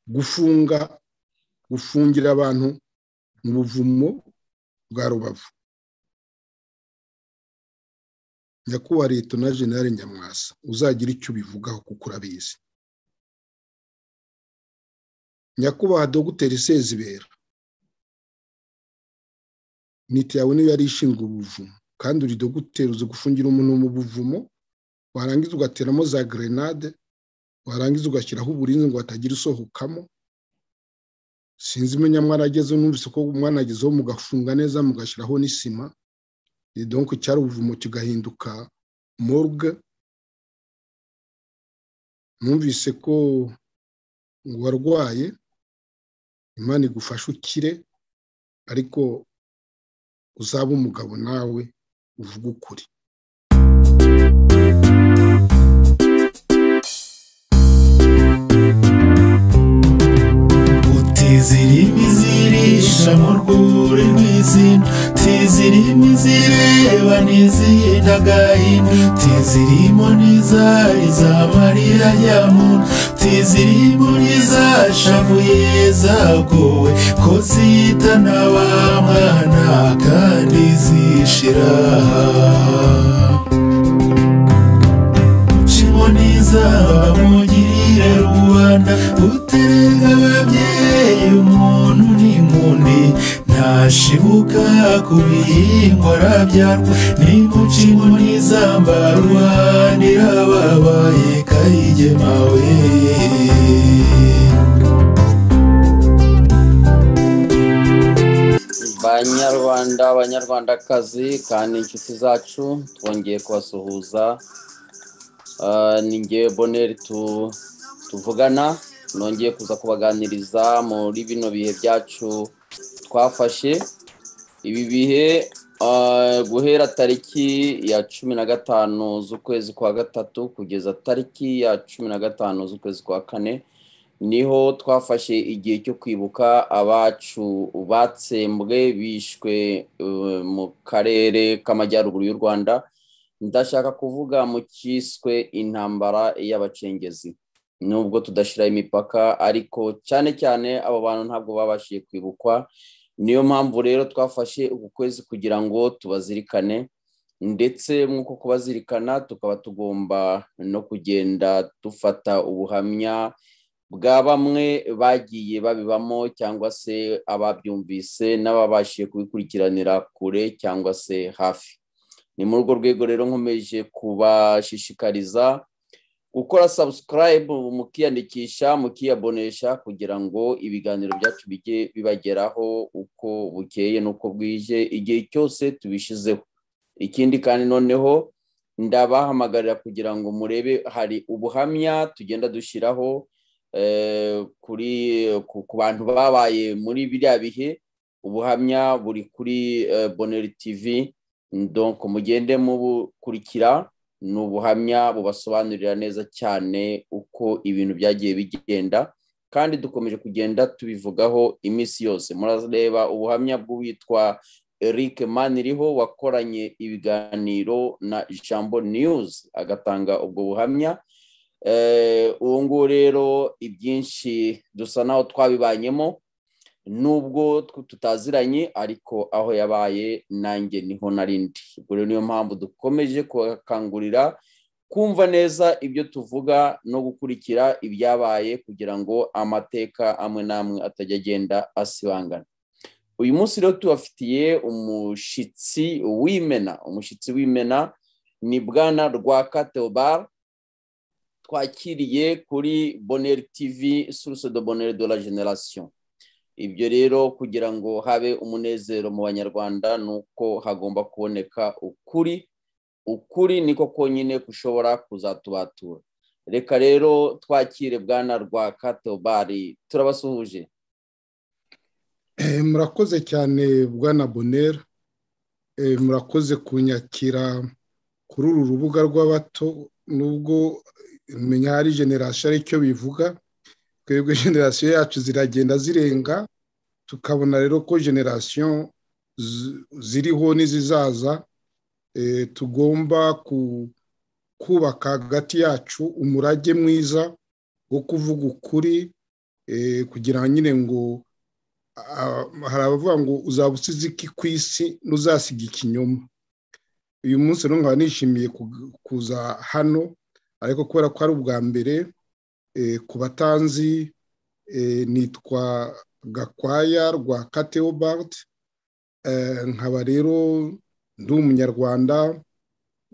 gufunga gufungira abantu mu buvumo bwa rubavu nyakubahwa leta na jenali nyamwasa uzagira icyo ubivugaho kuko urabizi nyakubahwa dogiteri sezibera miti yawe niyo yari ishinzwe ubuvumo kandi uri dogiteri uzi gufungira umuntu mu buvumo warangiza ugateramo za gerenade warangiza ugashyiraho uburinzi ngo hatagira usohokamo sinzi umunyamwana ageze numvise ko umwana agezeho mugafunga neza mugashyiraho n'isima donko cyari ubuvumo kigahinduka morgue numvise ko warwaye imana igufashe ukire ariko uzaba umugabo nawe uvuga ukuri tizirimi zirisha mu rwuri rw'izina tizirimi zireba n'izidagahina tizirimo n'izari za mariya nyamuntu tizirimo n'izashavuye zagowe ko zitana ba mwana kandi zishira nizaba mugirire rubanda uterega ababyeyi umuntu n'inkoni ntashibuka ku bihingwa arabyarwa nimuci nizamba rubanda irababaye kayigemawe banyarwanda abanyarwandakazi kandi inshuti zacu twongeye kubasuhuza ni ngewe boneri tuvugana nongeye kuza kubaganiriza muri bino bihe byacu twafashe ibi bihe guhera tariki ya cumi na gatanu z'ukwezi kwa gatatu kugeza tariki ya cumi na gatanu z'ukwezi kwa kane niho twafashe igihe cyo kwibuka abacu batsembwe bishwe mu karere k'amajyaruguru y'u rwanda ndashaka kuvuga mu cyiswe intambara y'abacengezi nubwo tudashyiraho imipaka ariko cyane cyane abo bantu ntabwo babashije kwibukwa niyo mpamvu rero twafashe uku kwezi kugira ngo tubazirikane ndetse nk'uko kubazirikana tukaba tugomba no kugenda dufata ubuhamya bwa bamwe bagiye babibamo cyangwa se ababyumvise n'ababashije kubikurikiranira kure cyangwa se hafi ni muri urwo rwego rero nkomeje kubashishikariza gukora sabusikarayibu mukiyandikisha mukiyabonesha kugira ngo ibiganiro byacu bijye bibageraho uko bukeye n'uko bwije igihe cyose tubishyizeho ikindi kandi noneho ndabahamagarira kugira ngo murebe hari ubuhamya tugenda dushyiraho kuri ku bantu babaye muri biriya bihe ubuhamya buri kuri boneri tivi ndonko mugende mubukurikira ni ubuhamya bubasobanurira neza cyane uko ibintu byagiye bigenda kandi dukomeje kugenda tubivugaho iminsi yose murareba ubuhamya bw'uwitwa eric maniriho wakoranye ibiganiro na jambo niyuzi agatanga ubwo buhamya ubu ngubu rero ibyinshi dusa naho twabibanyemo nubwo tutaziranye ariko aho yabaye nanjye niho narindi ubwo rero niyo mpamvu dukomeje kubakangurira kumva neza ibyo tuvuga no gukurikira ibyabaye kugira ngo amateka amwe n'amwe atajya agenda asibangana uyu munsi rero tubafitiye umushyitsi w'imena umushyitsi w'imena ni bwana rwa kateobara twakiriye kuri boneri tivi source de boneri de la generation ibyo rero kugira ngo habe umunezero mu banyarwanda ni uko hagomba kuboneka ukuri ukuri niko konyine gushobora kuzatubatura reka rero twakire bwana rwa katobari turabasuhuje murakoze cyane bwana bonera murakoze kunyakira kuri uru rubuga rw'abato nubwo menya hari generasiyo aricyo bivuga twebwe generasiyo yacu ziragenda zirenga tukabona rero ko generasiyo ziriho n'izizaza tugomba kubaka hagati yacu umurage mwiza wo kuvuga ukuri eh, kugira nyine ngo ah, hari abavuga ngo uzaba usize iki ku isi n'uzasiga ikinyoma uyu munsi rero nkaba nishimiye ku- kuza hano ariko kubera ko ari ubwa mbere eh, ku batanzi eh, nitwa gakwaya rwa kateobart nkaba rero ndi umunyarwanda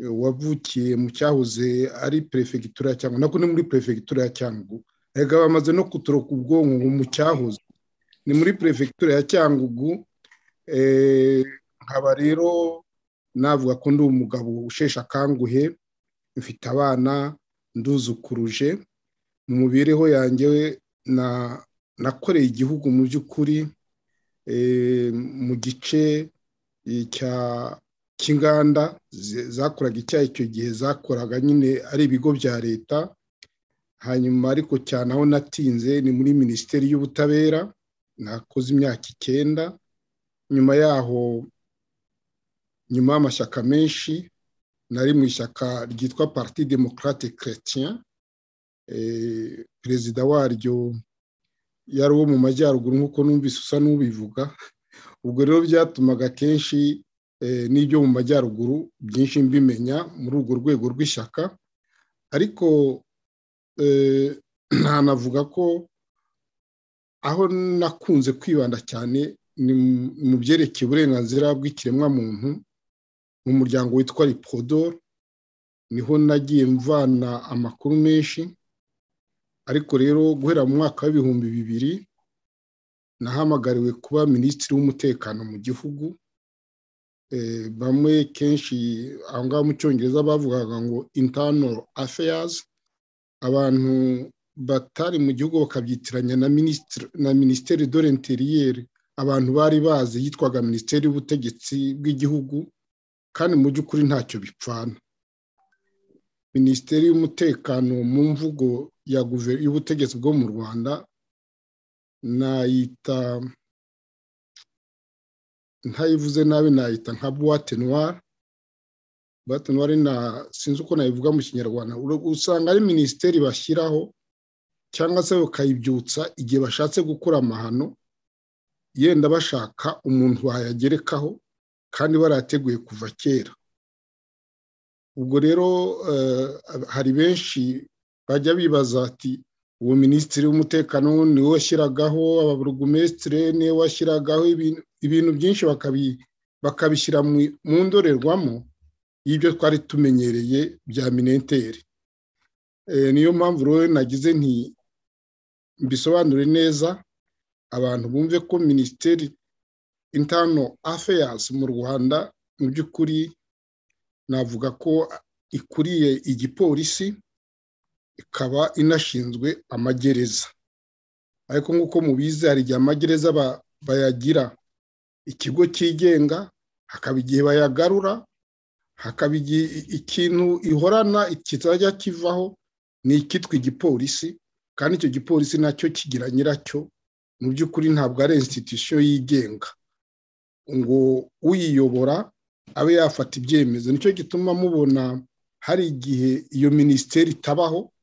eh, wavukiye mu cyahoze ari perefegitura ya cyangugu nako ni muri perefegitura ya cyangugu reka bamaze no kuturoka ubwonko ngo mu cyahoze ni muri perefegitura ya cyangugu eh, nkaba rero navuga ko ndi umugabo usheshe akanguhe mfite abana nduzukuruje mu mibereho yanjye na- nakoreye igihugu mu by'ukuri eh, mu gice eh, cya- cy'inganda zi- zakoraga icyayi icyo gihe zakoraga nyine ari ibigo bya leta hanyuma ariko cyane aho natinze ni muri minisiteri y'ubutabera nakoze imyaka icyenda nyuma yaho nyuma y'amashyaka menshi nari mu ishyaka ryitwa parti démocrate chrétien eh, perezida waryo yari uwo mu majyaruguru nk'uko numvise usa n'ubivuga ubwo rero byatumaga kenshi eh, n'ibyo mu majyaruguru byinshi mbimenya muri urwo rwego rw'ishyaka ariko eh, ntanavuga ko aho nakunze kwibanda cyane ni mu- mu byerekeye uburenganzira bw'ikiremwamuntu mu muryango witwa ripodor niho nagiye mvana amakuru menshi ariko rero guhera mu mwaka w'ibihumbi bibiri nahamagariwe kuba minisitiri w'umutekano mu gihugu Eh, bamwe kenshi aho ngaho mu cyongereza bavugaga ngo internal affairs abantu batari mu gihugu bakabyitiranya na minisitiri na minisiteri de l'interieur abantu bari bazi yitwaga minisiteri y'ubutegetsi bw'igihugu kandi mu by'ukuri ntacyo bipfana minisiteri y'umutekano mu mvugo ya guve- y'ubutegetsi bwo mu rwanda nayita ntayivuze nabi nayita nka buwate noire buwate noire na sinzi uko nayivuga mu kinyarwanda Ura- usanga ari minisiteri bashyiraho cyangwa se bakayibyutsa igihe bashatse gukora amahano yenda bashaka umuntu wayagerekaho kandi barateguye kuva kera ubwo rero eh, hari benshi bajya bibaza ati uwo minisitiri w'umutekano niwe washyiragaho ababurugumesitire niwe washyiragaho ibintu ibintu byinshi bakabi- bakabishyira mu- mu ndorerwamo y'ibyo twari tumenyereye bya minenteri Eh, niyo mpamvu rero nagize nti mbisobanure neza abantu bumve ko minisiteri intano affairs mu rwanda mu by'ukuri navuga ko ikuriye igipolisi ikaba inashinzwe amagereza ariko nk'uko mubizi hari igihe amagereza ba- bayagira ikigo cyigenga hakaba igihe bayagarura hakaba igihe i- ikintu ihorana kitazajya kivaho ni ikitwa igipolisi kandi icyo gipolisi nacyo kigira nyiracyo mu by'ukuri ntabwo ari institution yigenga ngo uyiyobora abe yafata ibyemezo nicyo gituma mubona hari igihe iyo minisiteri itabaho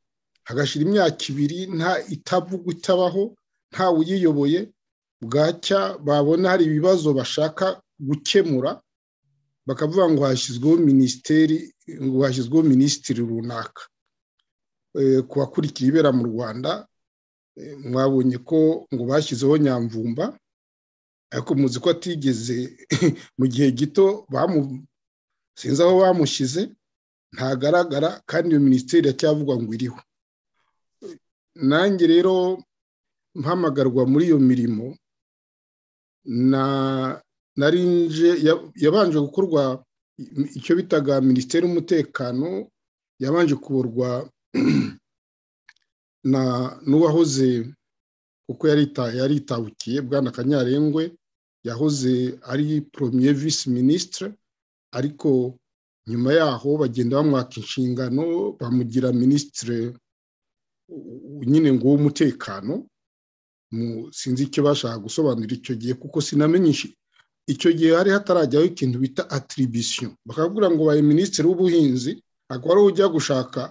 hagashira imyaka ibiri nta itavugwa itabaho nta uyiyoboye bwacya babona hari ibibazo bashaka gukemura bakavuga ngo hashyizweho minisiteri ngo hashyizweho minisitiri runaka Eh, ku bakurikiye ibera mu rwanda eh, mwabonye ko ngo bashyizeho nyamvumba ariko muzi ko atigeze mu gihe gito bamu- sinzi aho bamushyize ntagaragara kandi iyo minisiteri iracyavugwa ngo iriho nanjye rero mpamagarwa muri iyo mirimo na narinje yabanje gukorwa icyo bitaga minisiteri y'umutekano yabanje kuburwa na n'uwahoze kuko yarita yaritabukiye bwana kanyarengwe yahoze ari premier vice ministre ariko nyuma yaho bagenda bamwaka inshingano bamugira minisitire nyine ngo w'umutekano mu- sinzi icyo bashaka gusobanura icyo gihe kuko sinamenyesha icyo gihe hari hatarajyaho ikintu bita atiribisiyo bakakubwira ngo baye minisitiri w'ubuhinzi akaba ariwe ujya gushaka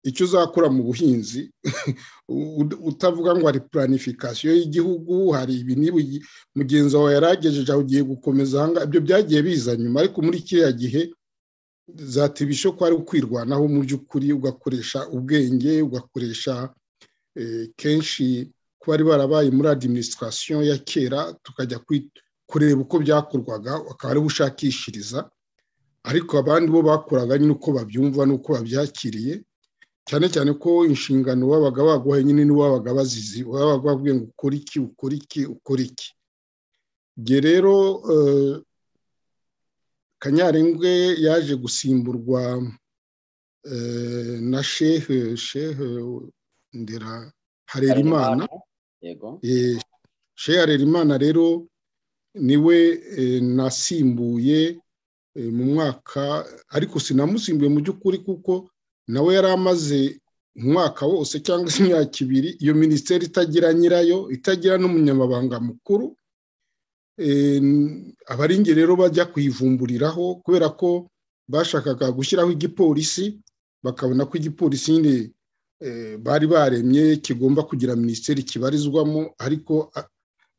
icyo uzakora mu buhinzi utavuga ngo hari puranifikasiyo y'igihugu hari ibi mugenzi wawe yaragejeje aho ugiye gukomeza ahangaha ibyo byagiye biza nyuma ariko muri kiriya gihe zatibishe ko ari ukwirwanaho mu by'ukuri ugakoresha ubwenge ugakoresha kenshi ko bari barabaye muri adiminisitirasiyo ya kera tukajya kureba uko byakorwaga bakaba ariho ushakishiriza ariko abandi bo bakoraga nyine uko babyumva n'uko babyakiriye cyane cyane ko inshingano wabaga baguhaye nyine n'uwabaga bazizi wabaga bavuye ngo ukore iki ukore iki ukore iki igihe rero kanyarengwe yaje gusimburwa na shehe shehe ndera harerimana shehe harerimana rero niwe nasimbuye mu mwaka ariko sinamusimbuye mu by'ukuri kuko nawe yari amaze umwaka wose cyangwa se imyaka ibiri iyo minisiteri itagira nyirayo itagira n'umunyamabanga mukuru abaringi rero bajya kuyivumburiraho kubera ko bashakaga gushyiraho igipolisi bakabona ko igipolisi nyine bari baremye kigomba kugira minisiteri kibarizwamo ariko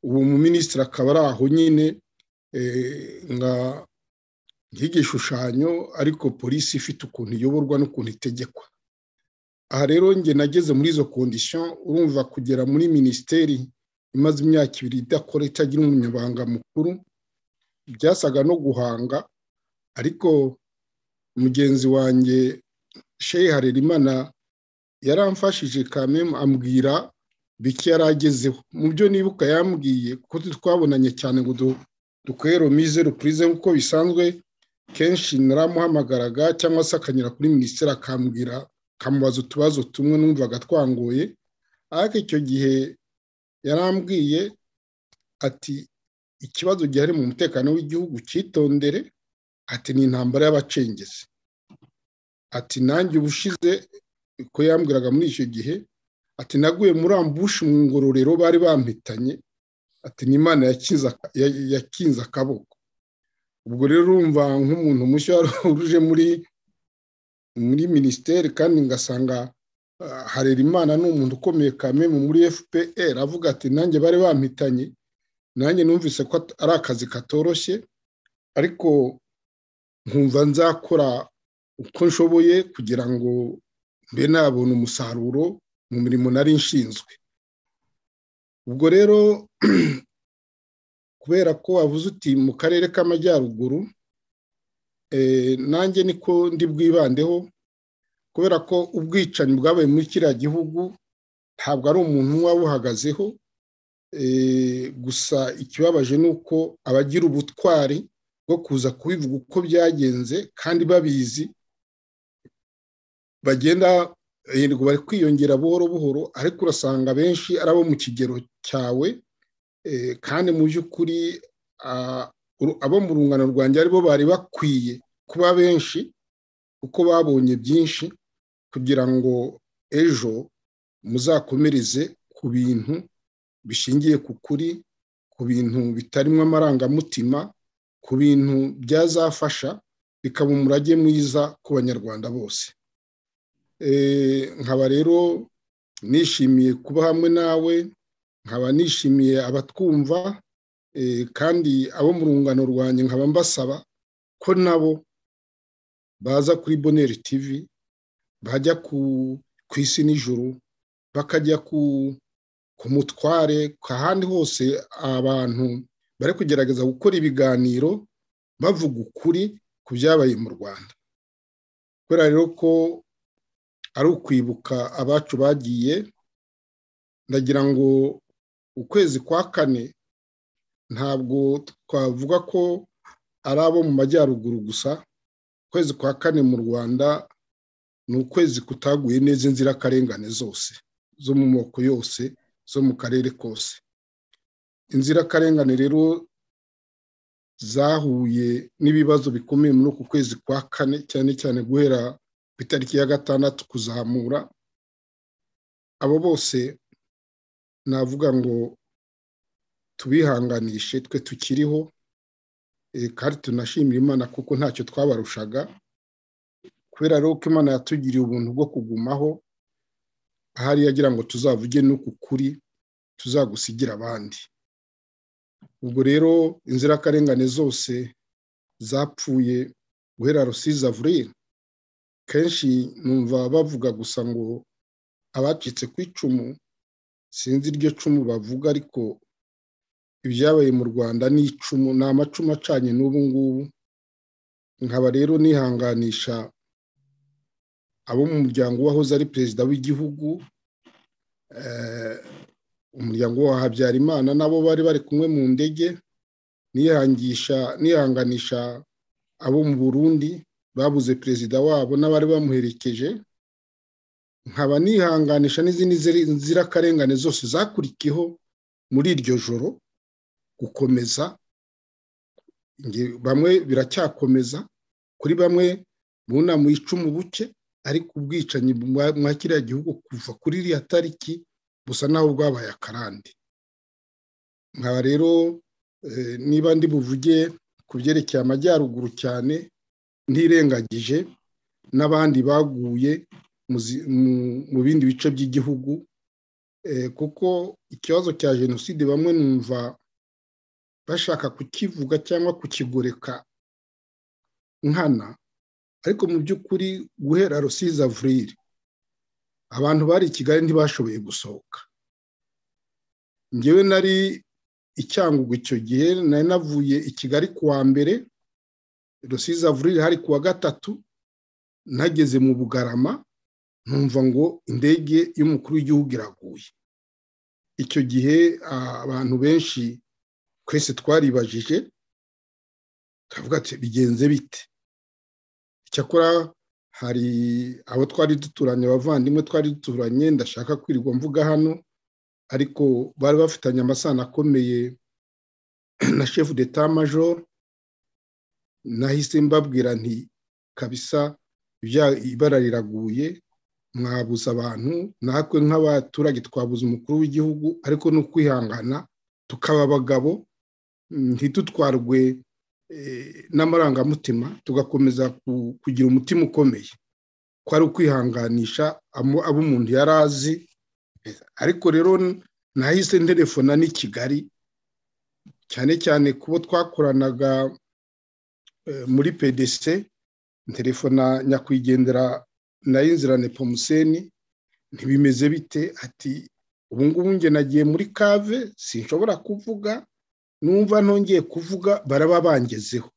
ubu muminisitiri akaba ari aho nyine nka nk'igishushanyo ariko polisi ifite ukuntu iyoborwa n'ukuntu itegekwa aha rero njye nageze muri izo kondisiyo urumva kugera muri minisiteri imaze imyaka ibiri idakora itagira umunyabanga mukuru byasaga no guhanga ariko mugenzi wanjye shehe harerimana yaramfashije kamemu ambwira bike yari agezeho mu byo nibuka yambwiye kuko twabonanye cyane ngo dukwere mize rupurize nk'uko bisanzwe kenshi naramuhamagaraga cyangwa se akanyura kuri minisiteri akambwira akamubaza utubazo tumwe numvaga twangoye ariko icyo gihe yarambwiye ati ikibazo gihari mu mutekano w'igihugu cyitondere ati ni intambara y'abacengezi ati nanjye ubushize ko yambwiraga muri icyo gihe ati naguye muri ambushi mu ngororero bari bampitanye ati ni imana yakinze akaboko ubwo rero urumva nk'umuntu mushya waruje muri muri minisiteri kandi ngasanga harerimana ni umuntu ukomeye kamemu muri fpr avuga ati nanjye bari bampitanye nanjye numvise ko ari akazi katoroshye ariko nkumva nzakora uko nshoboye kugira ngo mbe nabona umusaruro mu mirimo nari nshinzwe ubwo rero kubera ko wavuze uti mu karere k'amajyaruguru nanjye niko ndi bwibandeho kubera ko ubwicanyi bwabaye muri kiriya gihugu ntabwo ari umuntu wabuhagazeho gusa ikibabaje ni uko abagira ubutwari bwo kuza kubivuga uko byagenze kandi babizi bagenda yego bari kwiyongera buhoro buhoro ariko urasanga benshi ari abo mu kigero cyawe kandi mu by'ukuri abo mu rungano rwanjye aribo bari bakwiye kuba benshi kuko babonye byinshi kugira ngo ejo muzakomereze ku bintu bishingiye ku kuri ku bintu bitarimo amarangamutima ku bintu byazafasha bikaba umurage mwiza ku banyarwanda bose nkaba rero nishimiye kuba hamwe nawe nkaba nishimiye abatwumva kandi abo mu rungano rwanjye nkaba mbasaba ko nabo baza kuri boneri tivi bajya ku isi nijoro bakajya ku mutware ku ahandi hose abantu bari kugerageza gukora ibiganiro bavuga ukuri ku byabaye mu rwanda kubera rero ko ari ukwibuka abacu bagiye ndagira ngo ukwezi kwa kane ntabwo twavuga ko ari abo mu majyaruguru gusa ukwezi kwa kane mu rwanda ni ukwezi kutaguye neza inzirakarengane zose zo mu moko yose zo mu karere kose inzirakarengane rero zahuye n'ibibazo bikomeye muri uku kwezi kwa kane cyane cyane guhera ku itariki ya gatandatu kuzamura abo bose navuga ngo tubihanganishe twe tukiriho kandi tunashimira imana kuko ntacyo twabarushaga kubera rero ko imana yatugiriye ubuntu bwo kugumaho ahari yagira ngo tuzavuge n'uku kuri tuzagusigira abandi ubwo rero inzirakarengane zose zapfuye guhera rusizi avurira kenshi numva bavuga gusa ngo abacitse ku icumu sinzi iryo cumu bavuga ariko ibyabaye mu rwanda ni icumu ni amacumu acanye n'ubu ngubu nkaba rero nihanganisha abo mu muryango wahoze ari perezida w'igihugu umuryango wa habyarimana nabo bari bari kumwe mu ndege nihanganisha abo mu burundi babuze perezida wabo n'abari bamuherekeje nkaba nihanganisha n'izindi nzirakarengane zose zakurikiyeho muri iryo joro gukomeza bamwe biracyakomeza kuri bamwe bunamuye icumu buke ariko ubwicanyi mwa kiriya gihugu kuva kuri iriya tariki busa naho bwabaye akarande nkaba rero niba ndi buvuge ku byerekeye amajyaruguru cyane ntirengagije n'abandi baguye mu bindi bice by'igihugu kuko ikibazo cya jenoside bamwe numva bashaka kukivuga cyangwa kukigoreka nkana ariko mu by'ukuri guhera rusizi avurire abantu bari i kigali ntibashoboye gusohoka ngewe nari icyangugu icyo gihe nari navuye i kigali ku wa mbere rusizi avurire hari ku wa gatatu nageze mu bugarama ntumva ngo indege y'umukuru w'igihugu iraguye icyo gihe abantu benshi twese twaribajije tukavuga ati bigenze bite cyakora hari abo twari duturanye abavandimwe twari duturanye ndashaka kwirirwa mvuga hano ariko bari bafitanye amasano akomeye na shefu d'etat major nahise mbabwira nti kabisa ibara riraguye mwabuze abantu natwe nk'abaturage twabuze umukuru w'igihugu ariko ni ukwihangana tukaba abagabo ntitutwarwe n'amarangamutima tugakomeza kugira umutima ukomeye ko ari ukwihanganisha abo umuntu yari azi ariko rero nahise nterefona n'i kigali cyane cyane kubo twakoranaga muri pdc nterefona nyakwigendera nayo inzira nepomuseni ntibimeze bite ati ubu ngubu nge nagiye muri kave sinshobora kuvuga numva ntongeye kuvuga baraba bangezeho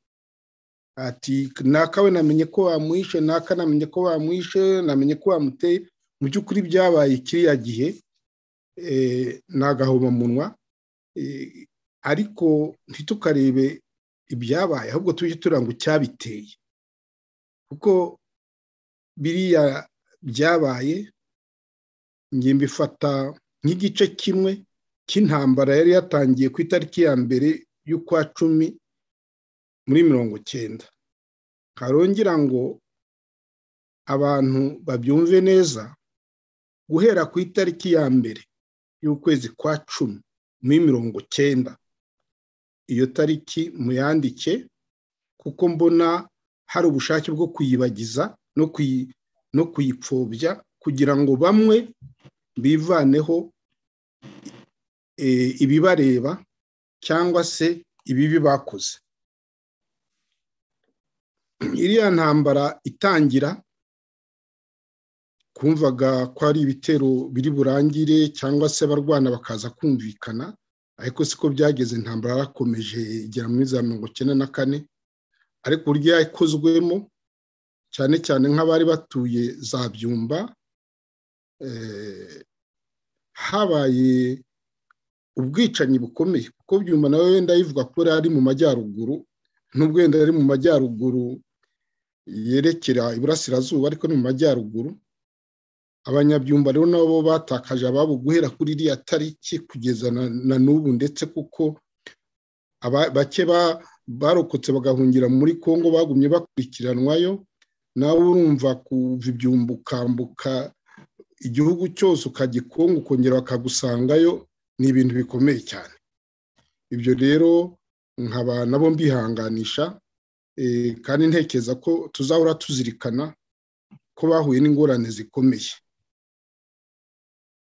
ati nakawe namenye ko bamwishe naka namenye ko bamwishe namenye ko bamuteye mu by'ukuri byabaye kiriya gihe ni agahobamunwa ariko ntitukarebe ibyabaye ahubwo tujye turanga icyabiteye kuko biriya byabaye nge mbifata nk'igice kimwe cy'intambara yari yatangiye ku itariki ya mbere y'ukwa cumi muri mirongo icyenda harongera ngo abantu babyumve neza guhera ku itariki ya mbere y'ukwezi kwa cumi muri mirongo icyenda iyo tariki muyandike kuko mbona hari ubushake bwo kuyibagiza no kuyipfobya kugira ngo bamwe bivaneho ibibareba cyangwa se ibibi bakoze iriya ntambara itangira kumvaga ko ari ibitero biri burangire cyangwa se abarwana bakaza kumvikana ariko siko byageze intambara yarakomeje igera muri za mirongo icyenda na kane ariko uburyo yakozwemo cyane cyane nk'abari batuye za byumba habaye ubwicanyi bukomeye kuko byumva nawe wenda yivuga ko ari mu majyaruguru nubwo wenda ari mu majyaruguru yerekera iburasirazuba ariko ni mu majyaruguru abanyabyumba rero nabo batakaje ababo guhera kuri iriya tariki kugeza na n'ubu ndetse kuko bake barokotse bagahungira muri congo bagumye bakurikiranwayo nawe urumva kuva ibyumba ukambuka igihugu cyose ukajya i kongo ukongera bakagusangayo ni ibintu bikomeye cyane ibyo rero nkaba nabo mbihanganisha kandi ntekereza ko tuzahora tuzirikana ko bahuye n'ingorane zikomeye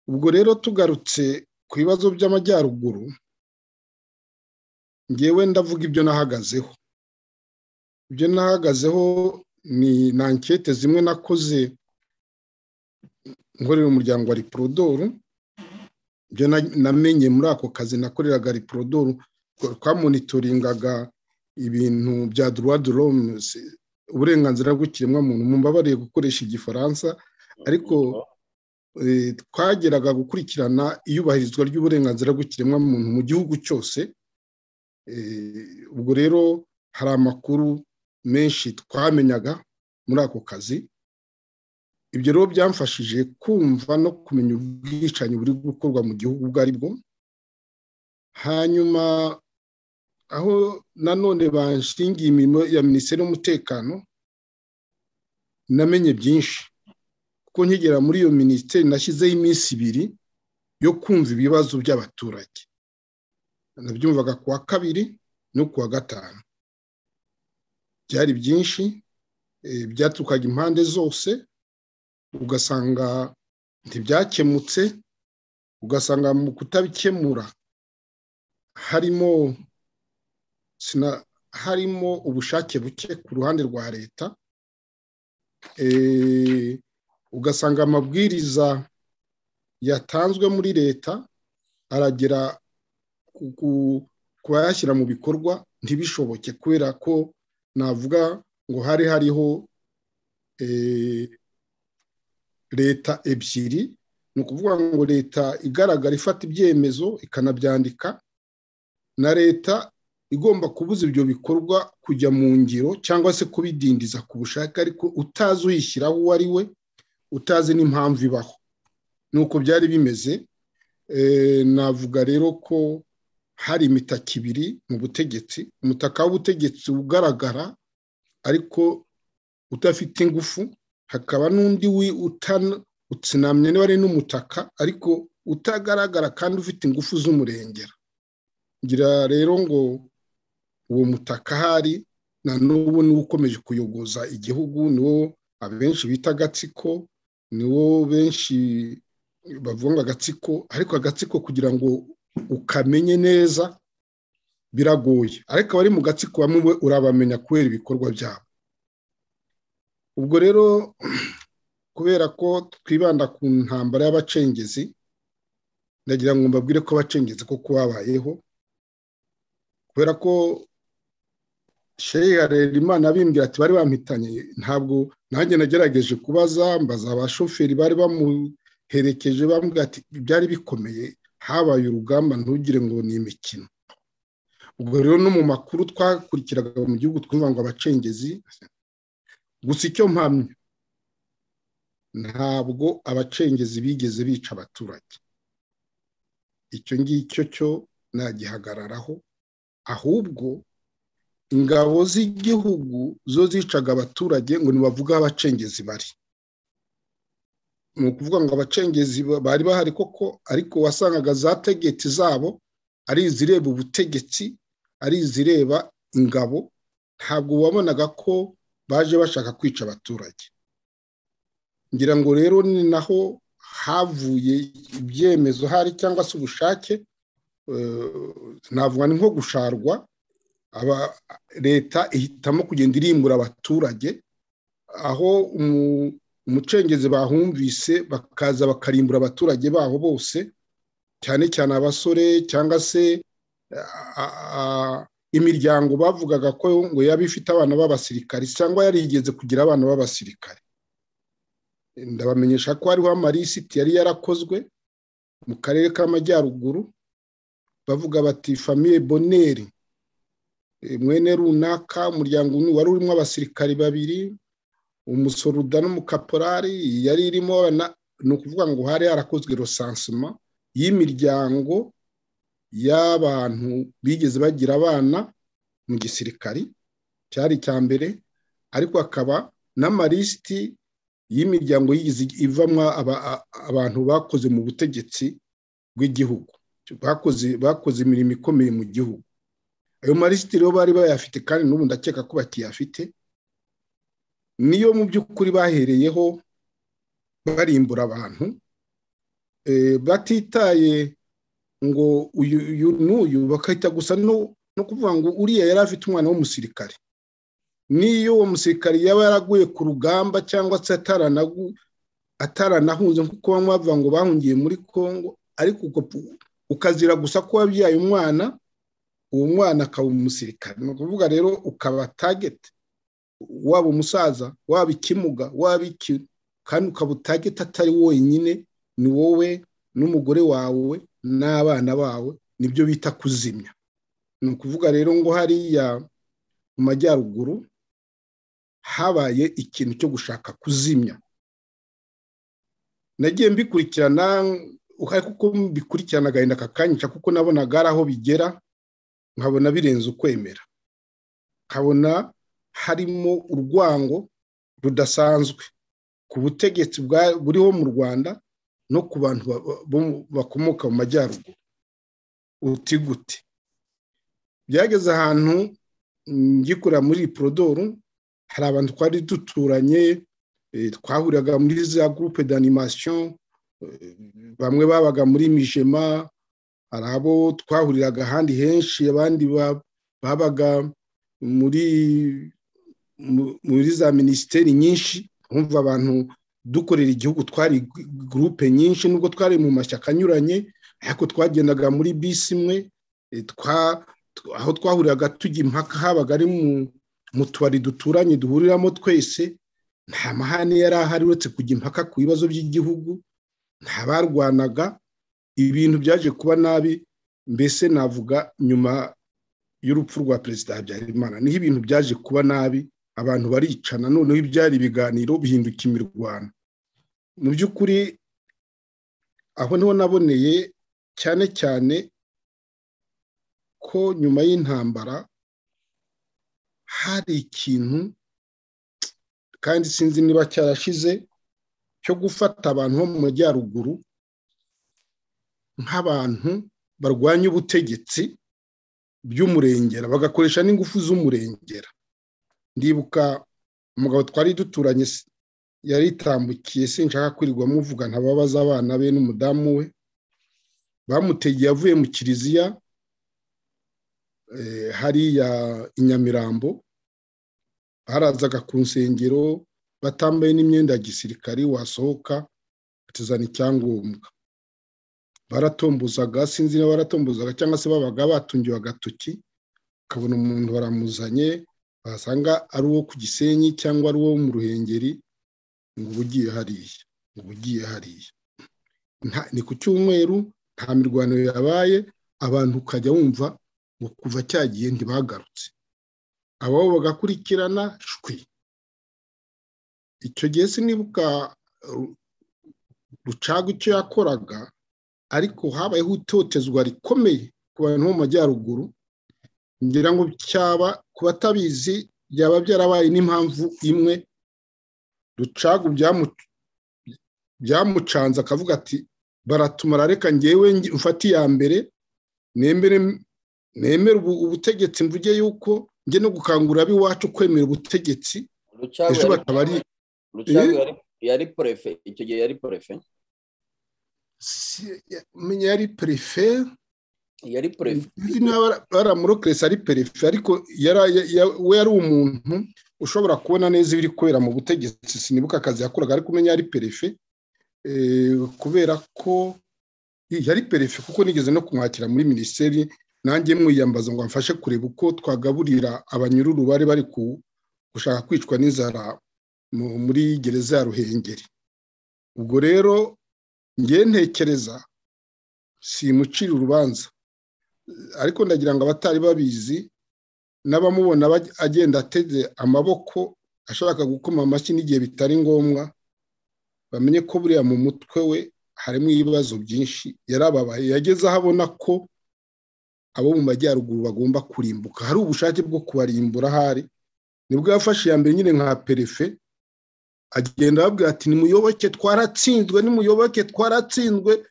ubwo rero tugarutse ku bibazo by'amajyaruguru ngewe ndavuga ibyo nahagazeho ibyo nahagazeho ni na ankete zimwe nakoze nkorera umuryango wa riprodoru ibyo namenye muri ako kazi nakoreraga riprodoru twamonitoringaga ibintu bya duwaduromuzi uburenganzira bw'ikiremwamuntu mubabariye gukoresha igifaransa ariko twageraga gukurikirana iyubahirizwa ry'uburenganzira bw'ikiremwamuntu mu gihugu cyose ubwo rero hari amakuru menshi twamenyaga muri ako kazi ibyo rero byamfashije kumva no kumenya ubwicanyi buri gukorwa mu gihugu ubwo ari bwo hanyuma aho nanone banshingiye imirimo ya minisiteri y'umutekano namenye byinshi kuko nkigera muri iyo minisiteri nashyizeho iminsi ibiri yo kumva ibibazo by'abaturage nabyumvaga ku wa kabiri no ku wa gatanu byari byinshi byatukaga impande zose ugasanga ntibyakemutse ugasanga mu kutabikemura harimo harimo ubushake buke ku ruhande rwa leta ugasanga amabwiriza yatanzwe muri leta aragera ku bayashyira mu bikorwa ntibishoboke kubera ko navuga ngo hari hariho leta ebyiri ni ukuvuga ngo leta igaragara ifata ibyemezo ikanabyandika na leta igomba kubuza ibyo bikorwa kujya mu ngiro cyangwa se kubidindiza ku bushake ariko utazi uyishyiraho uwo ari we utazi n'impamvu ibaho nuko byari bimeze navuga rero ko hari imitaka ibiri mu butegetsi umutaka w'ubutegetsi ugaragara ariko udafite ingufu hakaba n'undi utsinamye niba ari n'umutaka ariko utagaragara kandi ufite ingufu z'umurengera ngira rero ngo uwo mutaka ahari na n'ubu niwo ukomeje kuyogoza igihugu niwo abenshi bita agatsiko niwo benshi bavuga agatsiko ariko agatsiko kugira ngo ukamenye neza biragoye ariko abari mu gatsiko bamwe urabamenya kubera ibikorwa byabo ubwo rero kubera ko twibanda ku ntambara y'abacengezi ndagira ngo mbabwire ko abacengezi koko babayeho kubera ko sheyi harerimana abimbwira ati bari bampitanye ntabwo nanjye nagerageje kubaza mbaza abashoferi bari bamuherekeje bambwira ati byari bikomeye habaye urugamba ntugire ngo ni imikino ubwo rero no mu makuru twakurikiraga mu gihugu twumva ngo abacengezi gusa icyo mpamya ntabwo abacengezi bigeze bica abaturage icyo ngicyo cyo nagihagararaho ahubwo ingabo z'igihugu zo zicaga abaturage ngo ntibavuge aho abacengezi bari ni ukuvuga ngo abacengezi bari bahari koko ariko wasangaga za tegeti zabo ari izireba ubutegetsi ari izireba ingabo ntabwo wabonaga ko baje bashaka kwica abaturage ngira ngo rero ni naho havuye ibyemezo hari cyangwa se ubushake navuga ni nko gusharwa leta ihitamo kugenda irimbura abaturage aho umucengezi bahumvise bakaza bakarimbura abaturage baho bose cyane cyane abasore cyangwa se imiryango bavugaga ko ngo yaba ifite abana b'abasirikare cyangwa yarigeze kugira abana b'abasirikare ndabamenyesha ko hariho amalisiti yari yarakozwe mu karere k'amajyaruguru bavuga bati famiye boneri mwene runaka umuryango wari urimo abasirikari babiri umusoruda n'umukaporari yari irimo ni ukuvuga ngo hari harakozwe rosansima y'imiryango y'abantu bigeze bagira abana mu gisirikari cyari icya mbere ariko hakaba n'amalisiti y'imiryango ivamo abantu bakoze mu butegetsi bw'igihugu bakoze imirimo ikomeye mu gihugu ayo malisiti rero bari bayafite kandi n'ubu ndakeka ko bakiyafite niyo mu by'ukuri bahereyeho barimbura abantu batitaye ngo uyu n'uyu bakahita gusa no kuvuga ngo uriya yari afite umwana w'umusirikare niyo uwo musirikare yaba yaraguye ku rugamba cyangwa se ataranahunze nk'uko bamwe bavuga ngo bahungiye muri congo ariko ukazira gusa ko wabyaye umwana uwo mwana akaba umusirikare ni ukuvuga rero ukaba tageti waba umusaza waba ikimuga waba iki kandi ukaba utageti atari wenyine ni wowe n'umugore wawe n'abana bawe nibyo bita kuzimya ni ukuvuga rero ngo hariya mu majyaruguru habaye ikintu cyo gushaka kuzimya nagiye mbikurikirana ariko uko mbikurikirana agahinda kakanyica kuko nabonaga ari aho bigera nkabona birenze ukwemera nkabona harimo urwango rudasanzwe ku butegetsi buriho mu rwanda no ku bantu bakomoka mu majyaruguru uti gute byageze ahantu ngikorera muri porodoru hari abantu twari duturanye twahuriraga muri za gurupe d'animasiyo bamwe babaga muri mijema hari abo twahuriraga ahandi henshi abandi babaga muri muri za minisiteri nyinshi twumva abantu dukorera igihugu twari gurupe nyinshi nubwo twari mu mashyaka anyuranye ariko twagendaga muri bisi imwe aho twahuriraga tujya impaka habaga ari mu tubari duturanye duhuriramo twese nta mahane yari ahari uretse kujya impaka ku bibazo by'igihugu nta barwanaga ibintu byaje kuba nabi mbese navuga nyuma y'urupfu rwa perezida habyarimana niho ibintu byaje kuba nabi abantu baricana noneho ibyari ibiganiro bihinduka imirwano mu by'ukuri aho niho naboneye cyane cyane ko nyuma y'intambara hari ikintu kandi sinzi niba cyarashize cyo gufata abantu bo mu majyaruguru nk'abantu barwanya ubutegetsi by'umurengera bagakoresha n'ingufu z'umurengera ndibuka umugabo twari duturanye yaritambukiye sinshaka kwirirwa muvuga ntababaza abana be n'umudamu we bamutegeye avuye mu kiliziya hariya i nyamirambo barazaga ku nsengero batambaye n'imyenda ya gisirikari wasohoka batuzana icyangombwa baratombozaga sinzi niba baratombozaga cyangwa se babaga batungiwe agatoki ukabona umuntu baramuzanye wasanga ari uwo ku gisenyi cyangwa ari uwo mu ruhengeri ngo uba ugiye hariya ngo ugiye hariya ni ku cyumweru nta mirwano yabaye abantu ukajya wumva ngo kuva cyagiye ntibagarutse ababo bagakurikirana shwi icyo gihe sinibuka rucaga icyo yakoraga ariko habayeho itotezwa rikomeye ku bantu bo mu majyaruguru ngira ngo cyaba ku batabizi byaba byarabaye n'impamvu imwe rucagu byamucanze akavuga ati baratumara reka ngewe mfate iya mbere nemere ubutegetsi mvuge yuko njye no gukangurira ab'iwacu kwemera ubutegetsi ejo bakaba ari yari porefe icyo gihe yari porefe menya yari perefe yari perefe baramurokirese ari perefe ariko we yari umuntu ushobora kubona neza ibiri kubera mu butegetsi sinibuka akazi yakoraga ariko umenya yari perefe kubera ko yari perefe kuko nigeze no kumwakira muri minisiteri nanjye mwiyambaza ngo amfashe kureba uko twagaburira abanyururu bari bari gushaka kwicwa n'inzara muri gereza ya ruhengeri ubwo rero ngewe ntekereza simucira urubanza ariko ndagira ngo abatari babizi n'abamubona agenda ateze amaboko ashaka gukoma amashyi n'igihe bitari ngombwa bamenye ko buriya mu mutwe we harimo ibibazo byinshi yarababaye yageze aho abona ko abo mu majyaruguru bagomba kurimbuka hari ubushake bwo kubarimbura ahari nibwo yafashe iya mbere nyine nka perefe agenda ababwira ati nimuyoboke twaratsinzwe nimuyoboke twaratsinzwe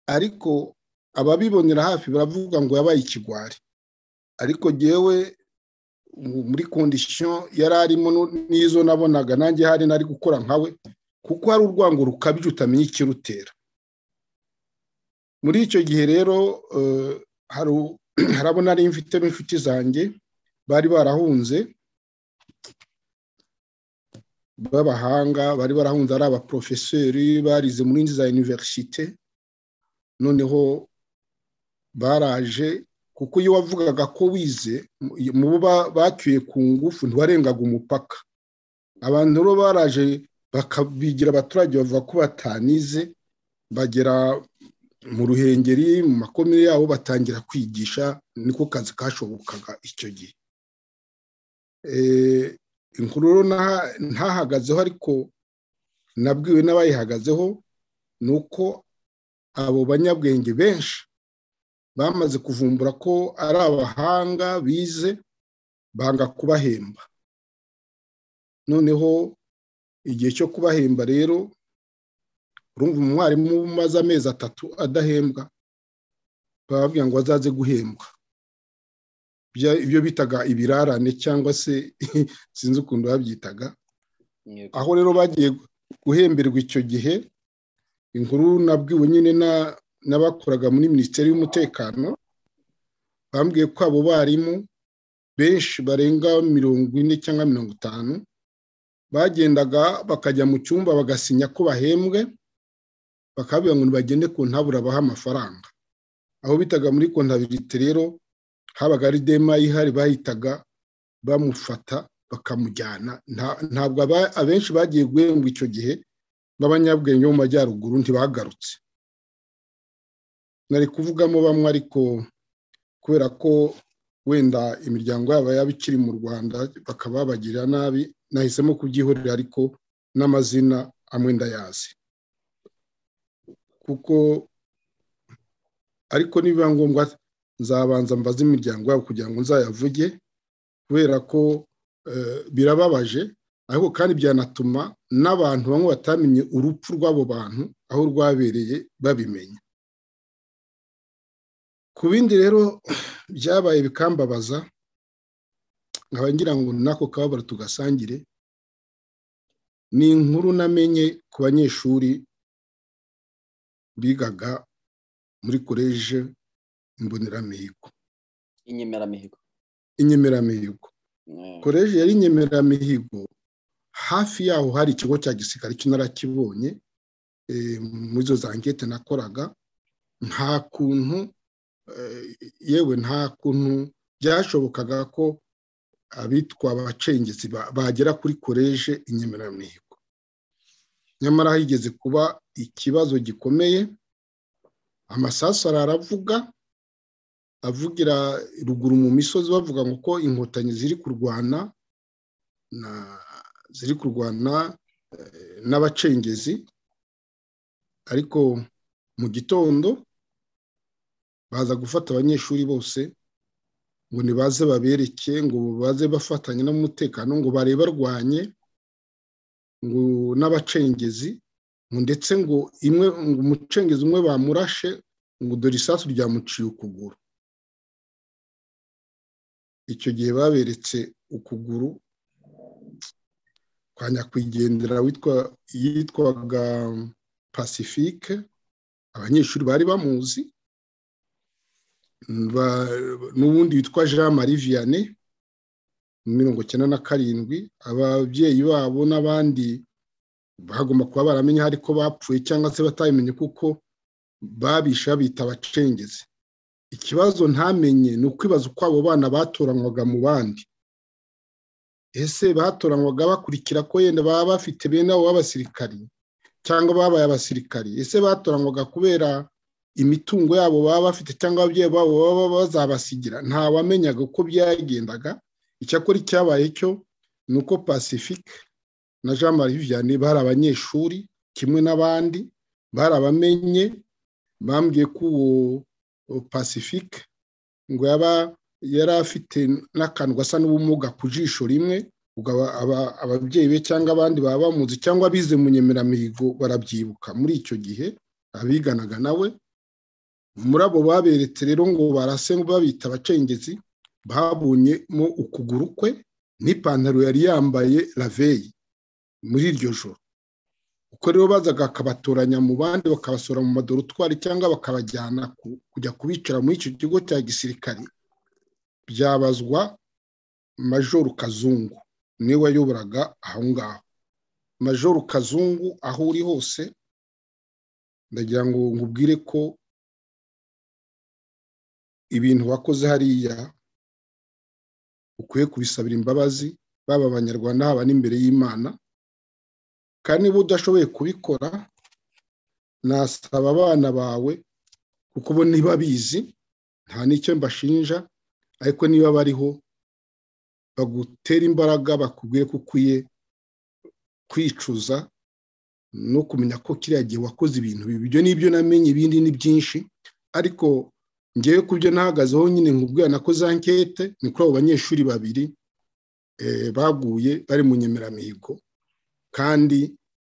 ariko ababibonera hafi baravuga ngo yabaye ikigwari ariko ngewe muri kondisiyo yari arimo n'izo nabonaga nanjye hari nari gukora nkawe kuko hari urwango rukabije utamenya ikirutera muri icyo gihe rero harabona ari mfitemo inshuti zanjye bari barahunze b'abahanga bari barahunze ari abaporofeseri barize muri za iniverisite noneho baraje kuko iyo wavugaga ko wize mu bo bacyuye ku ngufu ntibarengaga umupaka abantu rero baraje bakabigira abaturage bavuga ko batanize bagera mu ruhengeri mu makomere yabo batangira kwigisha niko kazi kashobokaga icyo gihe inkuru ntahagazeho ariko nabwiwe n'abayihagazeho ni uko abo banyabwenge benshi bamaze kuvumbura ko ari abahanga bize banga kubahemba noneho igihe cyo kubahemba rero urumva umwarimu umaze amezi atatu adahembwa bababwira ngo azaze guhembwa ibyo bitaga ibirarane cyangwa se sinzi ukuntu babyitaga aho rero bagiye guhemberwa icyo gihe inkuru nabwiwe nyine n'abakoraga muri minisiteri y'umutekano bambwiye ko abo barimu benshi barenga mirongo ine cyangwa mirongo itanu bagendaga bakajya mu cyumba bagasinya ko bahembwe bakababwira ngo ntibagende ku ntabura baha amafaranga aho bitaga muri kontabiriti rero habaga ari dema ihari bahitaga bamufata bakamujyana ntabwo abenshi bagiye guhembwa icyo gihe n'abanyabwenge bo mu majyaruguru ntibagarutse nari kuvugamo bamwe ariko kubera ko wenda imiryango yabo yaba ikiri mu rwanda bakaba babagira nabi nahisemo kubyihorera ariko n'amazina amwe ndayazi kuko ariko nibiba ngombwa nzabanza mbaze imiryango yabo kugira ngo nzayavuge kubera ko birababaje ariko kandi byanatuma n'abantu bamwe batamenye urupfu rw'abo bantu aho rwabereye babimenya ku bindi rero byabaye bikambabaza nkaba ngira ngo n'ako kababaro tugasangire ni inkuru namenye ku banyeshuri bigaga muri koleje imboneramihigo inyemeramihigo inyemeramihigo koleje yari inyemeramihigo hafi yaho hari ikigo cya gisirikare cy'inarakibonye muri izo zangete nakoraga nta kuntu yewe nta kuntu byashobokaga ko abitwa abacengezi bagera kuri koleje inyemeramihigo nyamara higeze kuba ikibazo gikomeye amasasu aravuga avugira ruguru mu misozi bavuga ngo ko inkotanyi ziri kurwana ziri kurwana n'abacengezi ariko mu gitondo baza gufata abanyeshuri bose ngo nibaze babereke ngo baze bafatanye n'umutekano ngo barwanye ngo n'abacengezi ngo ndetse ngo imwe ngo umucengezi umwe bamurashe ngo dore isasu ryamuciye ukuguru icyo gihe baberetse ukuguru kwa nyakwigendera yitwaga pacifique abanyeshuri bari bamuzi n'ubundi witwa jean marie vianney mirongo icyenda na karindwi ababyeyi babo n'abandi bagomba kuba baramenya ariko bapfuye cyangwa se batabimenye kuko babisha babita abacengezi ikibazo ntamenye ni ukwibaza uko abo bana batoranywaga mu bandi ese batoranywaga bakurikira ko yenda baba bafite bene abo b'abasirikari cyangwa babaye abasirikari ese batoranywaga kubera imitungo yabo baba bafite cyangwa ababyeyi babo baba bazabasigira nta wamenyaga uko byagendaga icyakora icyabaye cyo ni uko pacifique na jean marie vianney bari abanyeshuri kimwe n'abandi bari abamenye bambwiye ko uwo pacifique ngo yaba yari afite n'akantu gasa n'ubumuga ku jisho rimwe ababyeyi be cyangwa abandi baba bamuzi cyangwa abize mu nyemeramihigo barabyibuka muri icyo gihe abiganaga nawe muri abo baberetse rero ngo barase babita abacengezi babonyemo ukuguru kwe n'ipantaro yari yambaye raveyi muri iryo joro uko rero bazaga akabatoranya mu bandi bakabasohora mu madorutwari cyangwa bakabajyana kujya kubicara muri icyo kigo cya gisirikare byabazwa majoru kazungu niwe wayoboraga aho ngaho majoru kazungu aho uri hose ndagira ngo ngubwire ko ibintu wakoze hariya ukwiye kubisabira imbabazi baba abanyarwanda haba n'imbere y'imana kandi niba udashoboye kubikora nasaba abana bawe kuko bo niba bizi nta n'icyo mbashinja ariko niba bariho bagutera imbaraga bakubwiye ko ukwiye kwicuza no kumenya ko kiriya gihe wakoze ibintu bibi ibyo nibyo namenye ibindi ni byinshi ariko ngewe ku byo nahagazeho nyine nkubwira na ko za nkete ni kuri abo banyeshuri babiri baguye bari mu nyemeramihigo kandi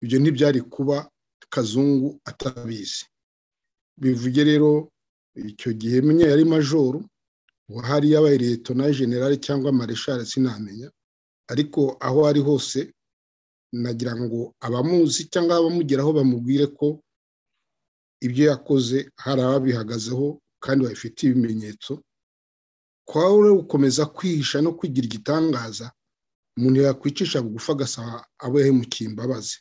ibyo ntibyari kuba kazungu atabizi bivuge rero icyo gihe menya yari majoru wahari yabaye leta na generale cyangwa mareshare sinamenya ariko aho ari hose nagira ngo abamuzi cyangwa abamugeraho bamubwire ko ibyo yakoze hari ababihagazeho kandi babifitiye ibimenyetso kwawe rero gukomeza kwihisha no kwigira igitangaza umuntu yakwicisha bugufi agasaba abo yahemukiye imbabazi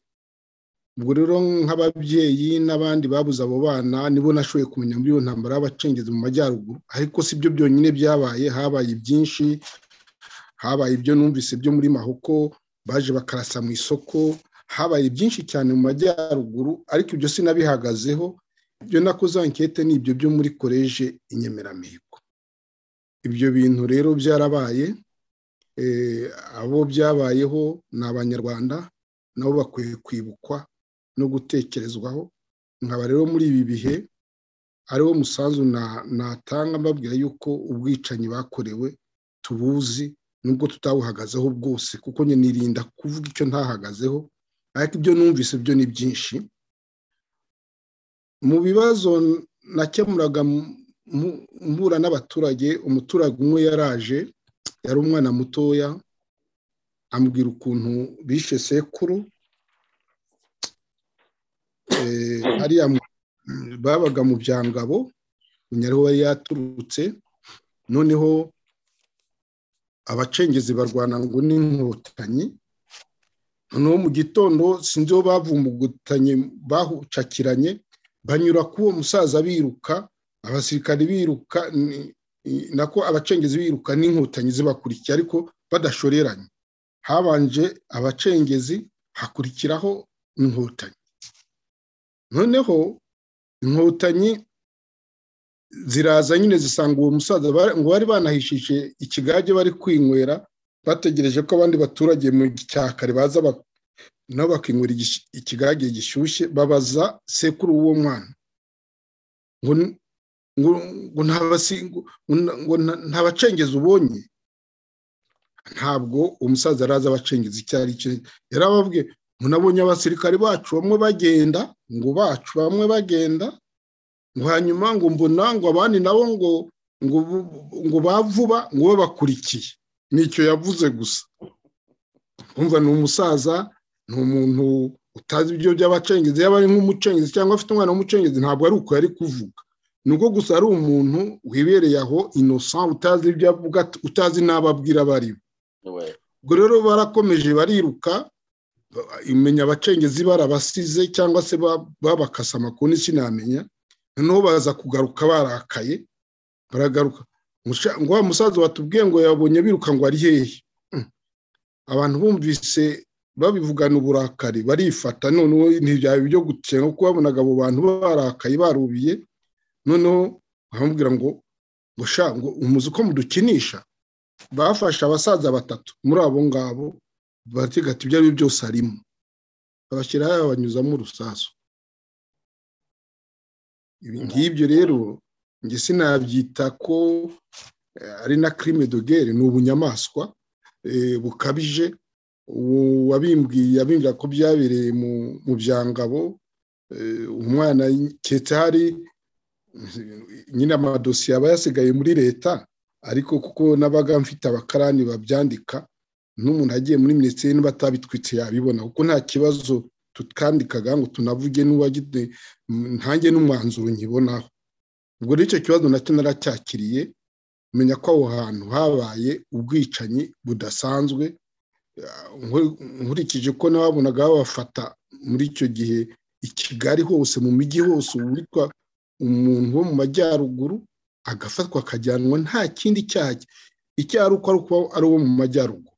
ubwo rero nk'ababyeyi n'abandi babuze abo bana nibo nashoboye kumenya muri iyo ntambara y'abacengezi mu majyaruguru ariko si byo byonyine byabaye habaye ibyinshi habaye ibyo numvise byo muri mahoko baje bakarasa mu isoko habaye byinshi cyane mu majyaruguru ariko ibyo sinabihagazeho ibyo nakoze ankete ni ibyo byo muri koleje inyemeramihigo ibyo bintu rero byarabaye abo byabayeho ni abanyarwanda nabo bakwiye kwibukwa no gutekerezwaho nkaba rero muri ibi bihe ariwo musanzu natanga mbabwira yuko ubwicanyi bakorewe tubuzi nubwo tutabuhagazeho bwose kuko nirinda kuvuga icyo ntahagazeho ariko ibyo numvise byo ni byinshi mu bibazo nakemuraga mbura n'abaturage umuturage umwe yaraje yari umwana mutoya ambwira ukuntu bishe sekuru hariya babaga mu byangabo nyariho yari yaturutse noneho abacengezi barwana ngo n'inkotanyi noneho mu gitondo sinzi aho bavumbugutanye bahucakiranye banyura ku uwo musaza biruka abasirikari biruka nako abacengezi biruka n'inkotanyi zibakurikiye ariko badashoreranye habanje abacengezi hakurikiraho inkotanyi noneho inkotanyi ziraza nyine zisanga uwo musaza ngo bari banahishije ikigage bari kwinywera bategereje ko abandi baturage mu gicyakare baza nabo bakinywera ikigage gishyushye babaza sekuru w'uwo mwana ngo nta bacengezi ubonye ntabwo umusaza araza abacengezi icyo ari cyo yari ababwiye ngo nabonye abasirikari bacu bamwe bagenda ngo bacu bamwe bagenda ngo hanyuma ngo mbona ngo abandi nabo ngo ngo bavuba ngo babakurikiye nicyo yavuze gusa umva ni umusaza ni umuntu utazi ibyo by'abacengezi yaba ari nk'umucengezi cyangwa afite umwana w'umucengezi ntabwo ari uko yari kuvuga nubwo gusa ari umuntu wibereye aho inosa utazi ibyo avuga utazi n'abo abwira bari ubwo rero barakomeje bariruka imenya abacengezi barabasize cyangwa se babakasa amakuru sinamenya noneho baza kugaruka barakaye baragaruka ngo wa musaza watubwiye ngo yabonye biruka ngo ari hehe abantu bumvise babivugana uburakari barifata noneho ntibyaba ibyo gukenga kuko babonaga abo bantu barakaye barubiye noneho bamubwira ngo ngo umuzi uko mudukinisha bafashe abasaza batatu muri abo ngabo baratega ati ibyo ari byo byose arimo babashyiraho babanyuzamo urusasu ngibyo rero njye sinabyita ko ari na crime de guerre ni ubunyamaswa bukabije wabimbwiye abimbwira ko byabereye mu byangabo umwana cyetse hari nyine amadosiye aba yasigaye muri leta ariko kuko n'abaga mfite abakarani babyandika n'umuntu agiye muri minisiteri niba atabitwitse yabibona kuko nta kibazo tukandikaga ngo tunavuge n'uwagize ntange n'umwanzuro nkibonaho ubwo rero icyo kibazo nacyo naracyakiriye menya ko aho hantu habaye ubwicanyi budasanzwe nkurikije ko n'ababonaga babafata muri icyo gihe i kigali hose mu mijyi hose witwa umuntu wo mu majyaruguru agafatwa akajyanwa nta kindi cyaha icyo ari uko ari uwo mu majyaruguru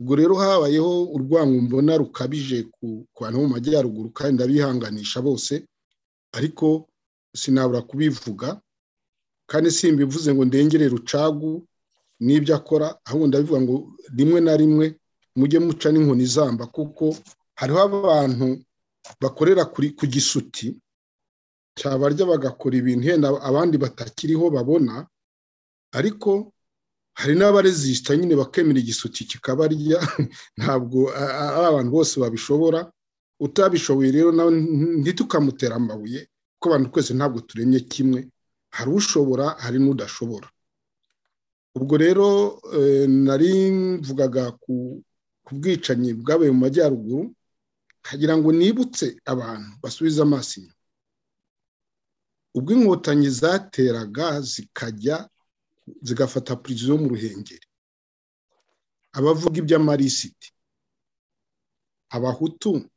ubwo rero habayeho urwango mbona rukabije ku bantu bo mu majyaruguru kandi ndabihanganisha bose ariko sinabura kubivuga kandi simbivuze ngo ndengere rucagu n'ibyo akora ahubwo ndabivuga ngo rimwe na rimwe mujye muca n'inkoni zamba kuko hariho abantu bakorera ku gisuti cyabarya bagakora ibintu yenda abandi batakiriho babona ariko hari n'abarezisita nyine bakemera igisuti kikabarya ntabwo ari abantu bose babishobora utabishoboye rero ntitukamutera amabuye kuko abantu twese ntabwo turemye kimwe hari ushobora hari n'udashobora ubwo rero nari mvugaga ku bwicanyi bwabaye mu majyaruguru nkagira ngo nibutse abantu basubize amaso inyuma ubwo inkotanyi zateraga zikajya zigafata puriziyo mu ruhengeri abavuga iby'amarisiti abahutu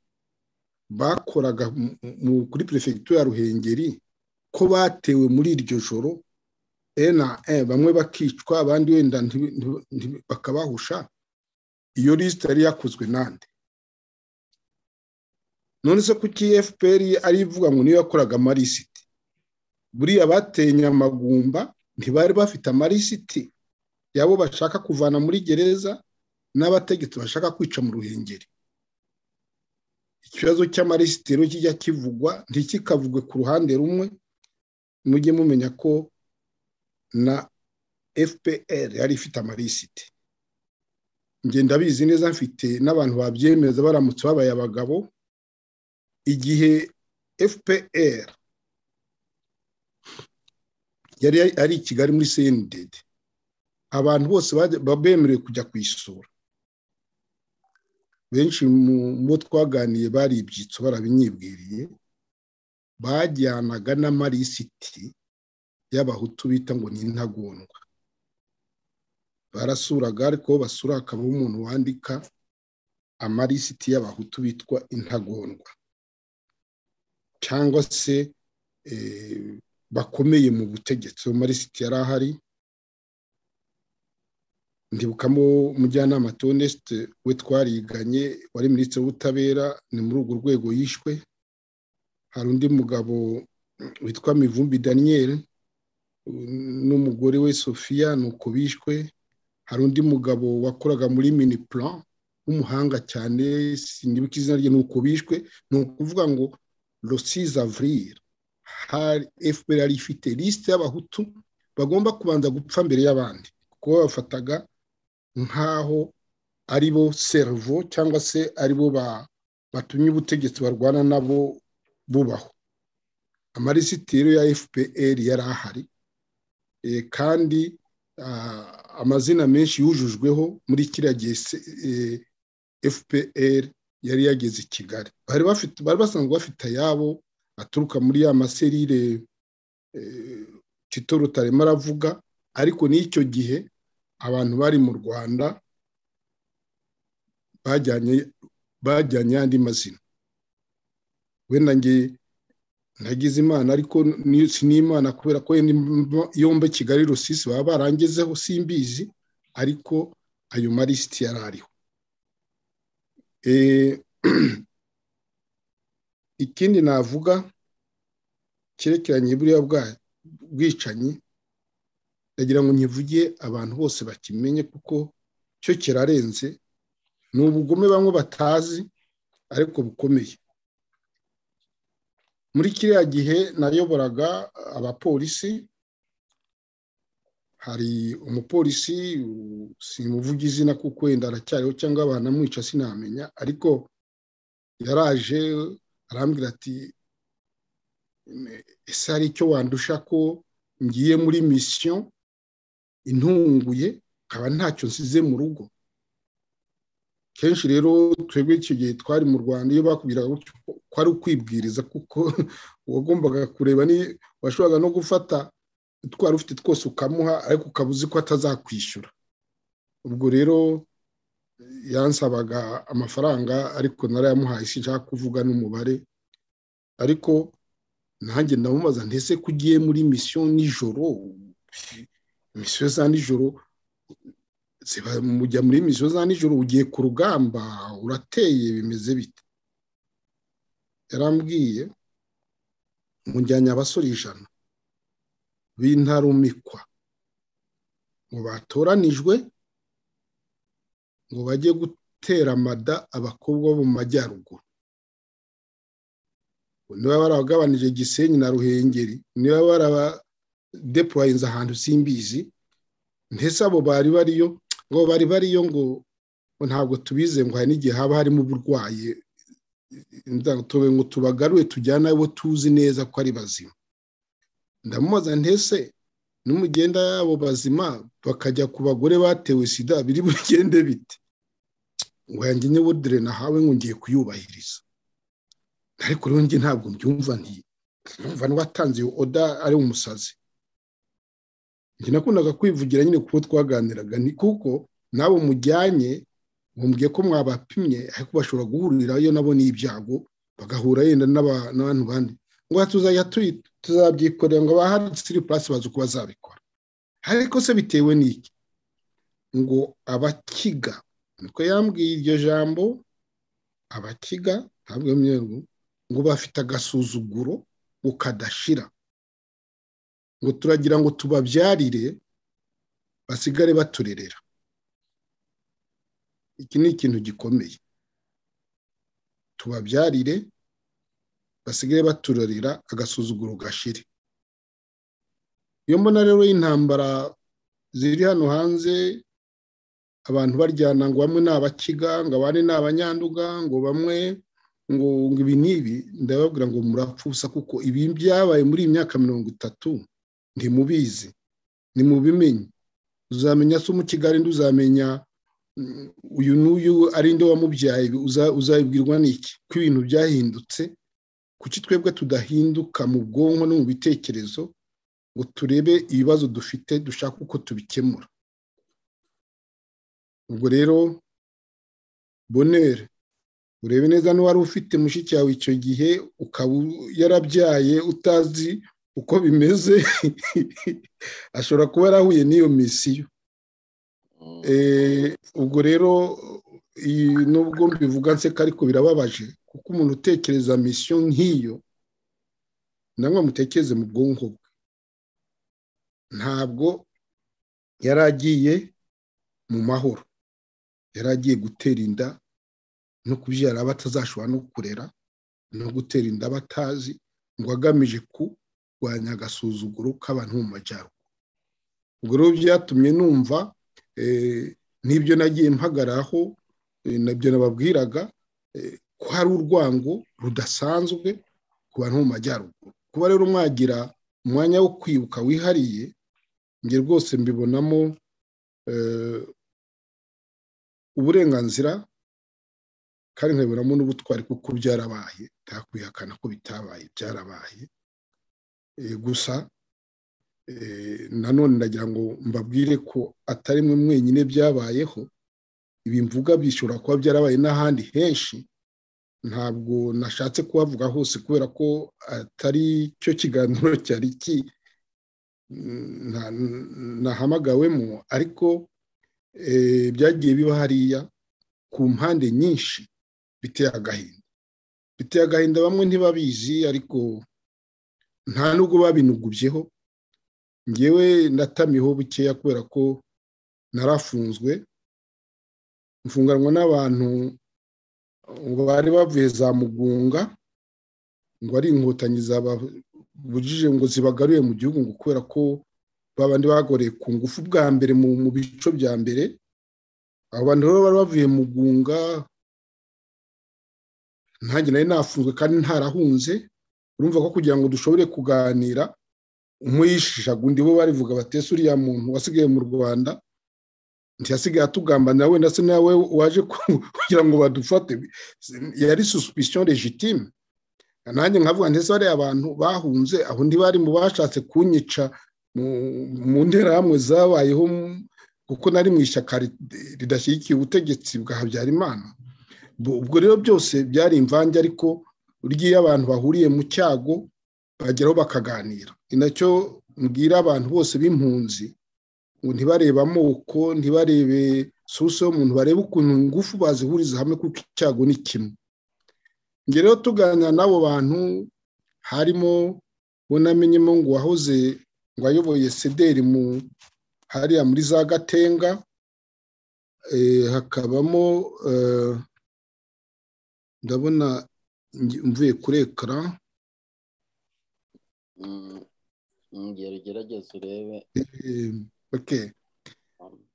bakoraga kuri perefegitura ya ruhengeri ko batewe muri iryo joro ena bamwe bakicwa abandi wenda bakabahusha iyo lisite yari yakozwe nande none se kuki fpr ari ivuga ngo niyo yakoraga amarisiti buriya bateye nyamagumba ntibari bafite amarisiti yabo bashaka kuvana muri gereza n'abategetsi bashaka kwica mu ruhengeri ikibazo cy'amarisiti rero kijya kivugwa ntikikavugwe ku ruhande rumwe mujye mumenya ko na fpr yari ifite amarisiti ngenda abizi neza mfite n'abantu babyemeza baramutse babaye abagabo igihe fpr yari ari i kigali muri cnded abantu bose bemerewe kujya kuyisura benshi mu bo twaganiye bari ibyitso barabinyibwiriye bajyanaga n'amarisiti y'abahutu bita ngo ni intagondwa barasuraga ariko basura hakabaho umuntu wandika amarisiti y'abahutu bitwa intagondwa cyangwa se bakomeye mu butegetsi mu marisiti yari ahari ntibukamo umujyanama tonesite we twariganye wari minisitiri w'ubutabera ni muri urwo rwego yishwe hari undi mugabo witwa mivumbi daniel n'umugore we sofiya ni uko bishwe hari undi mugabo wakoraga muri mini plan w'umuhanga cyane sinibuka izina rye ni uko bishwe ni ukuvuga ngo rosiza avrire hari fpr yari ifite lisite y'abahutu bagomba kubanza gupfa mbere y'abandi kuko babafataga nk'aho ari bo servo cyangwa se ari bo batumye ubutegetsi barwana nabo bubaho amarisitiro ya fpr yari ahari kandi amazina menshi yujujweho muri kiriya gihe fpr yari yageze i kigali bari basanzwe bafite ayabo aturuka muri ya maserire tito rutarema aravuga ariko n'icyo gihe abantu bari mu rwanda bajyanye andi mazina wenda nge nagize imana ariko si n'imana kubera ko yombe kigali rusisi baba barangezeho simbizi ariko ayo marisiti yari ariho ikindi navuga cyerekeranye buriya bwicanyi ndagira ngo nkivuge abantu bose bakimenye kuko cyo kirarenze ni ubugome bamwe batazi ariko bukomeye muri kiriya gihe nayoboraga abapolisi hari umupolisi simuvuga izina kuko wenda aracyariho cyangwa abantu amwica sinamenya ariko yaraje arambwira ati ese hari icyo wandusha ko ngiye muri misiyo intunguye nkaba ntacyo nsize mu rugo kenshi rero twebwe icyo gihe twari mu rwanda iyo bakubwiraga ko ari ukwibwiriza kuko uwagombaga kureba ni washoboraga no gufata utwo wari ufite twose ukamuha ariko ukaba uzi ko atazakwishyura ubwo rero yansabaga amafaranga ariko narayamuhaye si nshaka kuvuga n'umubare ariko nanjye ndamubaza ndetse ko ugiye muri misiyo nijoro misiyo za nijoro mujya muri misiyo za nijoro ugiye ku rugamba urateye bimeze bite yarambwiye mujyanye abasore ijana b'intarumikwa ngo batoranijwe ngo bajye gutera amada abakobwa bo mu majyaruguru niba barabagabanije gisenyi na ruhengeri niba barabadepurayinze ahantu simbizi ndetse abo bari bariyo ngo bari bariyo ngo ntabwo tubize ngo hari n'igihe haba harimo uburwayi ngo tubagarure tujyane abo tuzi neza ko ari bazima ndamubaza ndetse n'umugenda yabo bazima bakajya ku bagore batewe sida biri bugende bite ngo yanjye niwo dore nahawe ngo ngiye kuyubahiriza ariko rero njye ntabwo mbyumva ntibyumva n'uwatanze iyo oda ari umusazi njye nakundaga kwivugira nyine kuko twaganiraga ni kuko nabo mujyanye mumbwiye ko mwabapimye ariko bashobora guhurirayo nabo n'ibyago bagahura yenda n'abantu bandi ngo tuzajya tuzabyikorera ngo abahari siripurasi bazi uko bazabikora ariko se bitewe n'iki ngo abakiga niko yambwiye iryo jambo abakiga ntabwo myeru ngo bafite agasuzuguro ngo kadashira ngo turagira ngo tubabyarire basigare baturerera iki ni ikintu gikomeye tubabyarire basigaye baturarira agasuzuguro gashire iyo mbona rero y'intambara ziri hano hanze abantu baryana ngo bamwe ni abakiga ngo abandi ni abanyanduga ngo bamwe ngo ibi n'ibi ndababwira ngo murapfusa kuko ibi byabaye muri iyi myaka mirongo itatu ntimubizi ntimubimenye uzamenya se umukigali uzamenya uyu n'uyu ari nde wamubyaye uzabibwirwa n'iki ko ibintu byahindutse kuki twebwe tudahinduka mu bwonko no mu bitekerezo ngo turebe ibibazo dufite dushaka uko tubikemura ubwo rero bonere urebe neza n'uwari ufite mushiki wawe icyo gihe ukaba yarabyaye utazi uko bimeze ashobora kuba yarahuye n'iyo misiyo ubwo rero nubwo mbivuga nseka ariko birababaje kuko umuntu utekereza misiyo nk'iyo namwe mutekereze mu bwonko bwe ntabwo yari agiye mu mahoro yari agiye gutera inda no kubyara abatazashobora no kurera no gutera inda batazi ngo agamije kurwanya agasuzuguro k'abantu mu majyaruguru ubwo rero byatumye numva n'ibyo nagiye mpagaraho nabyo nababwiraga ko hari urwango rudasanzwe ku bantu mu majyaruguru kuba rero mwagira umwanya wo kwibuka wihariye njye rwose mbibonamo uburenganzira kandi nkabibonamo n'ubutwari kuko byarabaye ntakwihakana ko bitabaye byarabaye gusa nanone ndagira ngo mbabwire ko atari mwe mwenyine byabayeho ibi mvuga bishobora kuba byarabaye n'ahandi henshi ntabwo nashatse kuhavuga hose kubera ko atari cyo kiganiro cyari ki nahamagawemo ariko byagiye biba hariya ku mpande nyinshi biteye agahinda biteye agahinda bamwe ntibabizi ariko nta nubwo babinugubyeho ngewe ndatamiho bukeya kubera ko narafunzwe mfunganwa n'abantu bari bavuye za mugunga ngo ari inkotanyi zababujije ngo zibagaruye mu gihugu ngo kubera ko babandi bagoreye ku ngufu bwa mbere mu bico bya mbere abantu rero bari bavuye mu gunga ntange nari nafunzwe kandi ntarahunze urumva ko kugira ngo dushobore kuganira umuyishishaga undi bo barivuga batese uriya muntu wasigaye mu rwanda ntiyasigaye atugambanira wenda se nawe waje kugira ngo badufate yari susipisiyo regitime nanjye nkavuga ndetse bariya abantu bahunze aho bari mu bashatse kunyica mu nterahamwe zabayeho kuko nari mu ishyaka ridashyigikiye ubutegetsi bwa habyarimana ubwo rero byose byari imvange ariko urya iyo abantu bahuriye mu cyago bageraho bakaganira ni nacyo mbwira abantu bose b'impunzi ngo ntibarebe amoko ntibarebe suso y'umuntu barebe ukuntu ngufu bazihuriza hamwe kuko icyago ni kimwe njye rero tuganira n'abo bantu harimo bunamenyemo ngo wahoze ngo ayoboye sederi mu hariya muri za gatenga hakabamo ndabona mvuye kuri ekara ngero ugerageze urebe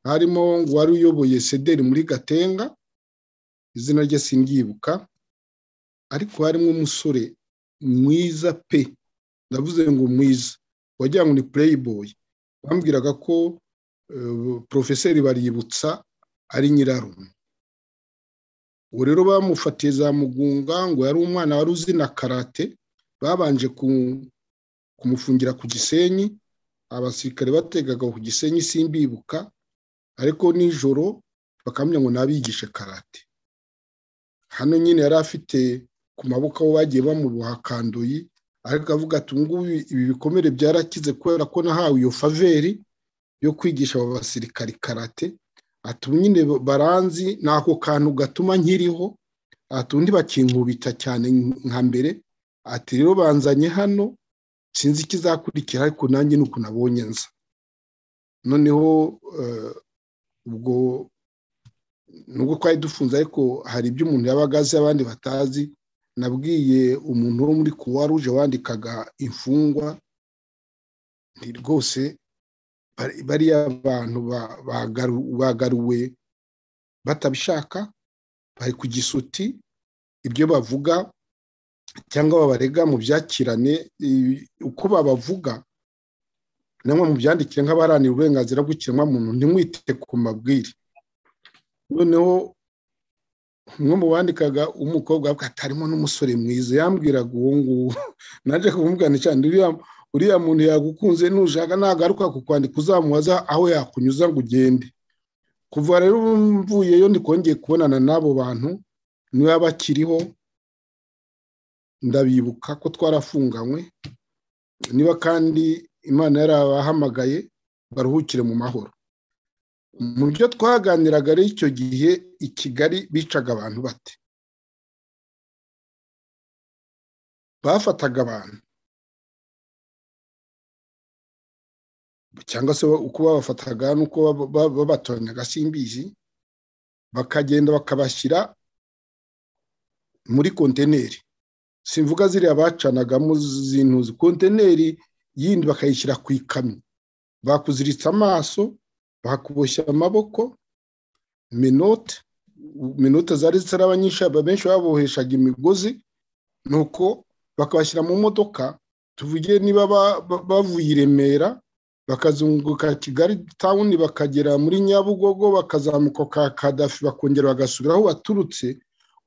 harimo ngo wari uyoboye sederi muri gatenga izina rye singibuka ariko harimo umusore mwiza pe ndavuze ngo mwiza wagira ngo ni pureyiboyi bambwiraga ko porofeseri baributsa ari nyirarume ubu rero bamufatiye za mugunga ngo yari umwana wari uzi na karate babanje kumufungira ku gisenyi abasirikare bategaga ku gisenyi simbibuka ariko nijoro bakamenya ngo nabigishe karate hano nyine yari afite ku maboko aho bagiye bamuboha kandoyi ariko avuga ati ngubu ibi bikomere byarakize kubera ko nahawe iyo faveri yo kwigisha aba basirikari karate atuma nyine baranzi ni ako kantu gatuma nkiriho undi bakinkubita cyane nka mbere ati rero banzanye hano sinzi ikizakurikira ariko nanjye ni uko nabonye nza noneho ubwo nubwo twari dufunze ariko hari ibyo umuntu yabaga azi abandi batazi nabwiye umuntu wo muri kuwa ruje wandikaga imfungwa rwose bariya bantu bagaruwe batabishaka bari ku gisuti ibyo bavuga cyangwa babarega mu byakirane uko babavuga namwe mu byandikire nk'abaharanira uburenganzira bw'ikiremwamuntu ntimwite ku mabwire noneho umwe mu bandikaga umukobwa hatarimo n'umusore mwiza yambwiraga uwo nguwo nanjye kumubwira cyane uriya muntu yagukunze nushaka nagaruka kukwandika uzamubaza aho yakunyuza ngo ugende kuva rero mvuyeyo ndikongeye kubonana n'abo bantu niba bakiriho ndabibuka ko twarafunganywe niba kandi imana yarabahamagaye baruhukire mu mahoro mu byo twaganiraga rero icyo gihe i kigali bicaga abantu bate bafataga abantu cyangwa se uko babafataga n'uko babatoranyaga simbizi bakagenda bakabashyira muri kontineri simvuga ziriya bacanagamo zintuzi kontineri yindi bakayishyira ku ikamyo bakuziritse amaso bakuboshya amaboko minote minote zari zitari nyinshi benshi baboheshaga imigozi nuko bakabashyira mu modoka tuvuge niba bavuye i remera bakazunguka kigali tawuni bakagera muri nyabugogo bakazamuka ka kadafi bakongera bagasubira aho baturutse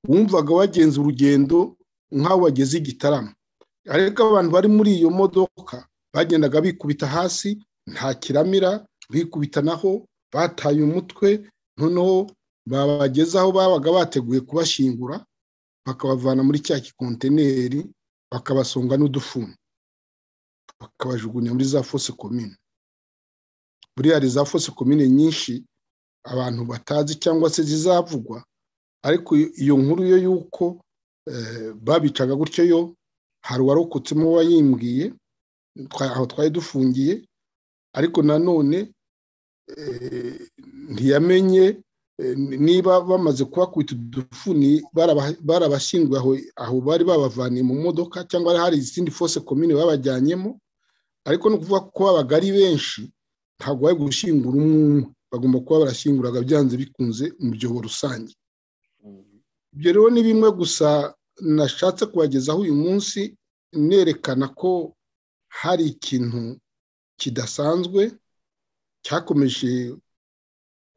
wumvaga wagenza urugendo nk'aho bageze igitaramo ariko abantu bari muri iyo modoka bagendaga bikubita hasi nta kiramira bikubita naho bataye umutwe noneho babageze aho babaga bateguye kubashyingura bakabavana muri cya gikontineri bakabasonga n'udufuni bakabajugunya muri za fose komine buriya hari za fose komine nyinshi abantu batazi cyangwa se zizavugwa ariko iyo nkuru yo y'uko babicaga gutyo yo hari uwarokotsemo wayimbwiye aho twari dufungiye ariko nanone ntiyamenye niba bamaze kubakubita udufuni barabashyinguye aho bari babavaniye mu modoka cyangwa hari izindi fose komine babajyanyemo ariko ni ukuvuga ko babaga ari benshi ntabwo bari gushyingura umwe umwe bagomba kuba barashyinguraga byanze bikunze umubyibuho rusange ibyo rero ni bimwe gusa nashatse kubagezaho uyu munsi nerekana ko hari ikintu kidasanzwe cyakomeje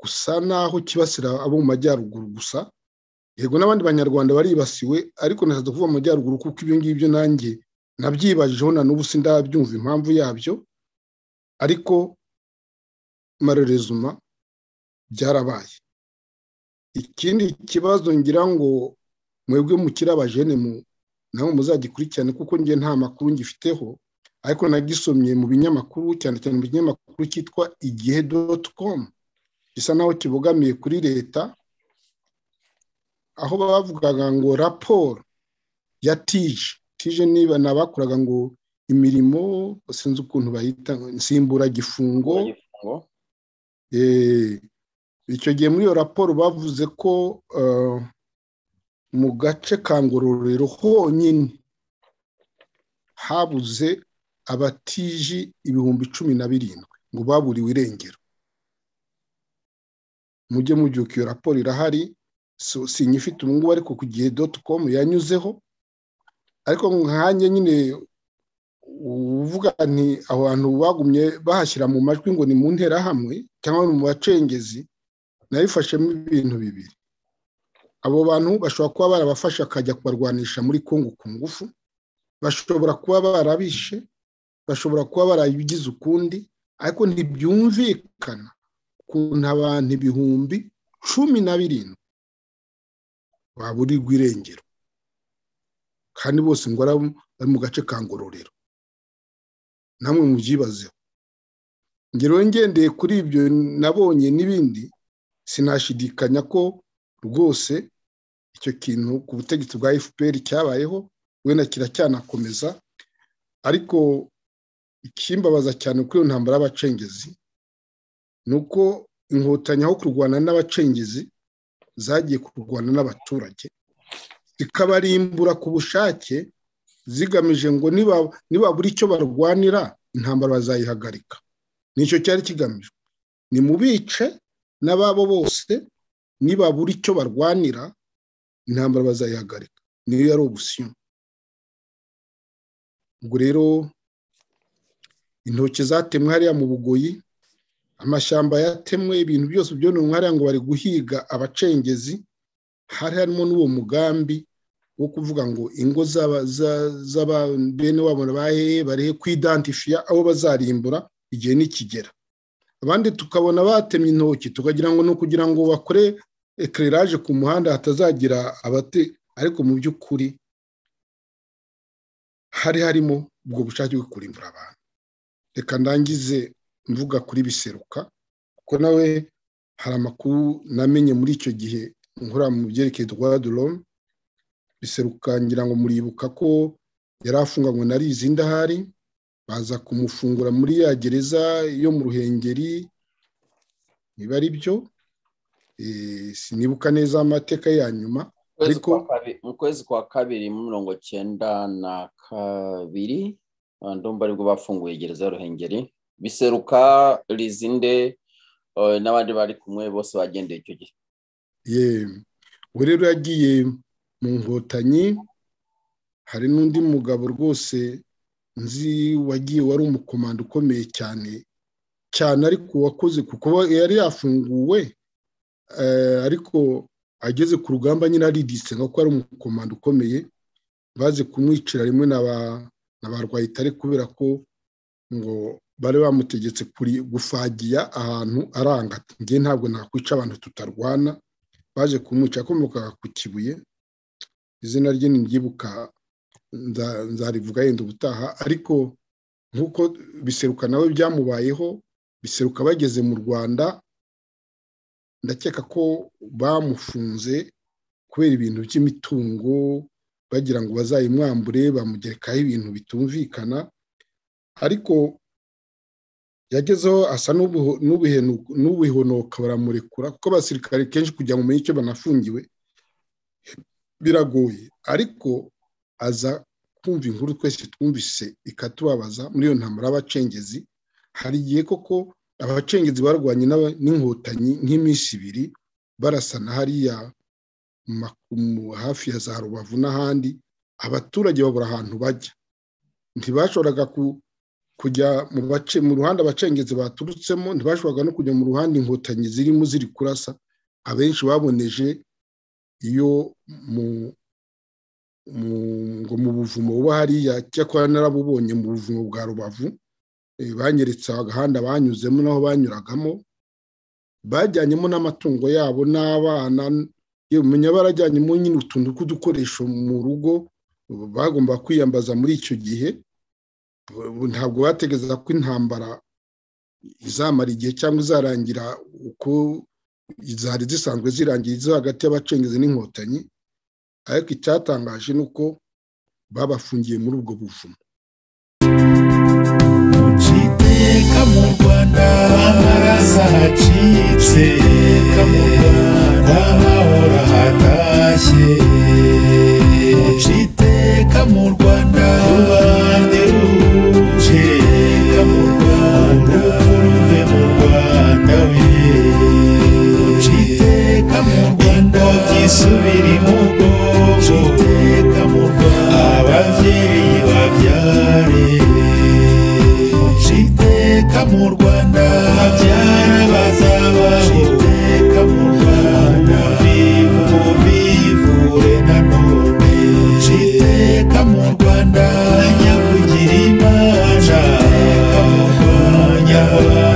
gusa naho kibasira abo mu majyaruguru gusa yego n'abandi banyarwanda baribasiwe ariko ntazaza kuvuga mu majyaruguru kuko ibyo ngibyo nanjye nabyibajijeho na n'ubu sindabyumva impamvu yabyo ariko marerezuma byarabaye ikindi kibazo ngira ngo mwebwe mukiri abajene nabo muzagikurikirane kuko njye nta makuru ngifiteho ariko nagisomye mu binyamakuru cyane cyane mu binyamakuru cyitwa igihe doti komu gisa naho kibogamiye kuri leta aho bavugaga ngo raporo ya tije tije niba nabakoraga ngo imirimo sinzi ukuntu bayita nsimburagifungo icyo gihe muri iyo raporo bavuze ko mu gace ka ngororero honyine habuze abatiji ibihumbi cumi na birindwi ngo baburiwe irengero mujye mubyuka iyo raporo irahari si nyifite ubu ngubu ariko ku gihe doti komu yanyuzeho ariko nkanjye nyine uvuga nti aho hantu bagumye bahashyira mu majwi ngo ni mu nterahamwe cyangwa mu bacengezi nabifashemo ibintu bibiri abo bantu bashobora kuba barabafasha akajya kubarwanisha muri kongo ku ngufu bashobora kuba barabishe bashobora kuba barabigize ukundi ariko ntibyumvikana ukuntu abantu ibihumbi cumi na birindwi baburirwa irengero kandi bose ngo bari mu gace ka ngororero namwe mubyibazeho ngero ngendeye kuri ibyo nabonye n'ibindi sinashidikanya ko rwose icyo kintu ku butegetsi bwa fpr cyabayeho wenda kiracyanakomeza ariko ikimbabaza cyane kuri iyo ntambara y'abacengezi ni uko inkotanyi aho kurwana n'abacengezi zagiye kurwana n'abaturage zikabarimbura ku bushake zigamije ngo nibabura icyo barwanira intambara bazayihagarika nicyo cyari kigamijwe ni mu bice n'ababo bose nibabura icyo barwanira intambara bazayihagarika niyo yari ubusiyo ubwo rero intoki zatemwe hariya mu bugoyi amashyamba yatemwe ibintu byose byononwe hariya ngo bari guhiga abacengezi hari harimo n'uwo mugambi wo kuvuga ngo ingo z'ababene wabo bahehe barehe kwidantifiya abo bazarimbura igihe nikigera abandi tukabona batemye intoki tukagira ngo ni ukugira ngo bakore ekireraje ku muhanda hatazagira abate ariko mu by'ukuri hari harimo ubwo bushake bwo kurimbura abantu reka ndangize mvuga kuri biseruka kuko nawe hari amakuru namenye muri icyo gihe nkora mu byerekeye rwaduromu biserukangira ngo muribuka ko yari afunganywe na rizi ndahari baza kumufungura muri ya gereza yo mu ruhengeri niba ari byo sinibuka neza amateka ya nyuma ariko mu kwezi kwa kabiri mirongo cyenda na kabiri ndumva aribwo bafunguye gereza ya ruhengeri biseruka rizinde n'abandi bari kumwe bose bagendeye icyo gihe we rero yagiye mu nkotanyi hari n'undi mugabo rwose nzi wagiye wari umukomando ukomeye cyane cyane ariko wakoze kuko yari yafunguwe ariko ageze ku rugamba nyine ariditse nka ko ari umukomando ukomeye baze kumwicira rimwe na ba rwayitare kubera ko ngo bari bamutegetse gufagiya ahantu aranga njye ntabwo nakwica abantu tutarwana baje kumwica akomokaga ku kibuye izina rye nibyibuka nzarivuga yenda ubutaha ariko nk'uko biseruka nawe byamubayeho biseruka bageze mu rwanda ndakeka ko bamufunze kubera ibintu by'imitungo bagira ngo bazayimwambure bamugerekaho ibintu bitumvikana ariko yagezeho asa n'ubihonoka baramurekura kuko abasirikare kenshi kugira ngo umenye icyo banafungiwe biragoye ariko aza kumva inkuru twese twumvise ikatubabaza muri iyo ntambaro y'abacengezi hari igihe koko abacengezi barwanye n'inkotanyi nk'iminsi ibiri barasana hariya hafi ya za rubavu n'ahandi abaturage babura ahantu bajya ntibashoboraga kujya mu bace mu ruhande abacengezi baturutsemo ntibashoboraga no kujya mu ruhande inkotanyi zirimo ziri kurasa abenshi baboneje iyo mu ngo mu buvumo buba hariya cyakora narabubonye mu buvumo bwa rubavu banyeretse agahanda banyuzemo n'aho banyuragamo bajyanyemo n'amatungo yabo n'abana menya barajyanyemo nyine utuntu tw'udukoresho mu rugo bagomba kwiyambaza muri icyo gihe ntabwo bategereza ko intambara izamara igihe cyangwa izarangira uko zari zisanzwe zirangira izo hagati y'abacengezi n'inkotanyi ariko icyatangaje ni uko babafungiye muri ubwo buvumo iteka mu rwanda amaraso acitse mu rwanda hahora hatashye iteka mu rwanda rubande ruje mu rwanda ruve mu rwanda we iteka mu rwanda byisubira imugongo iteka mu rwanda ababyeyi babyare iteka mu rwanda babyara bazabaho iteka mu rwanda bivu bivure nanone iteka mu rwanda nyakugira imana iteka mu rwanda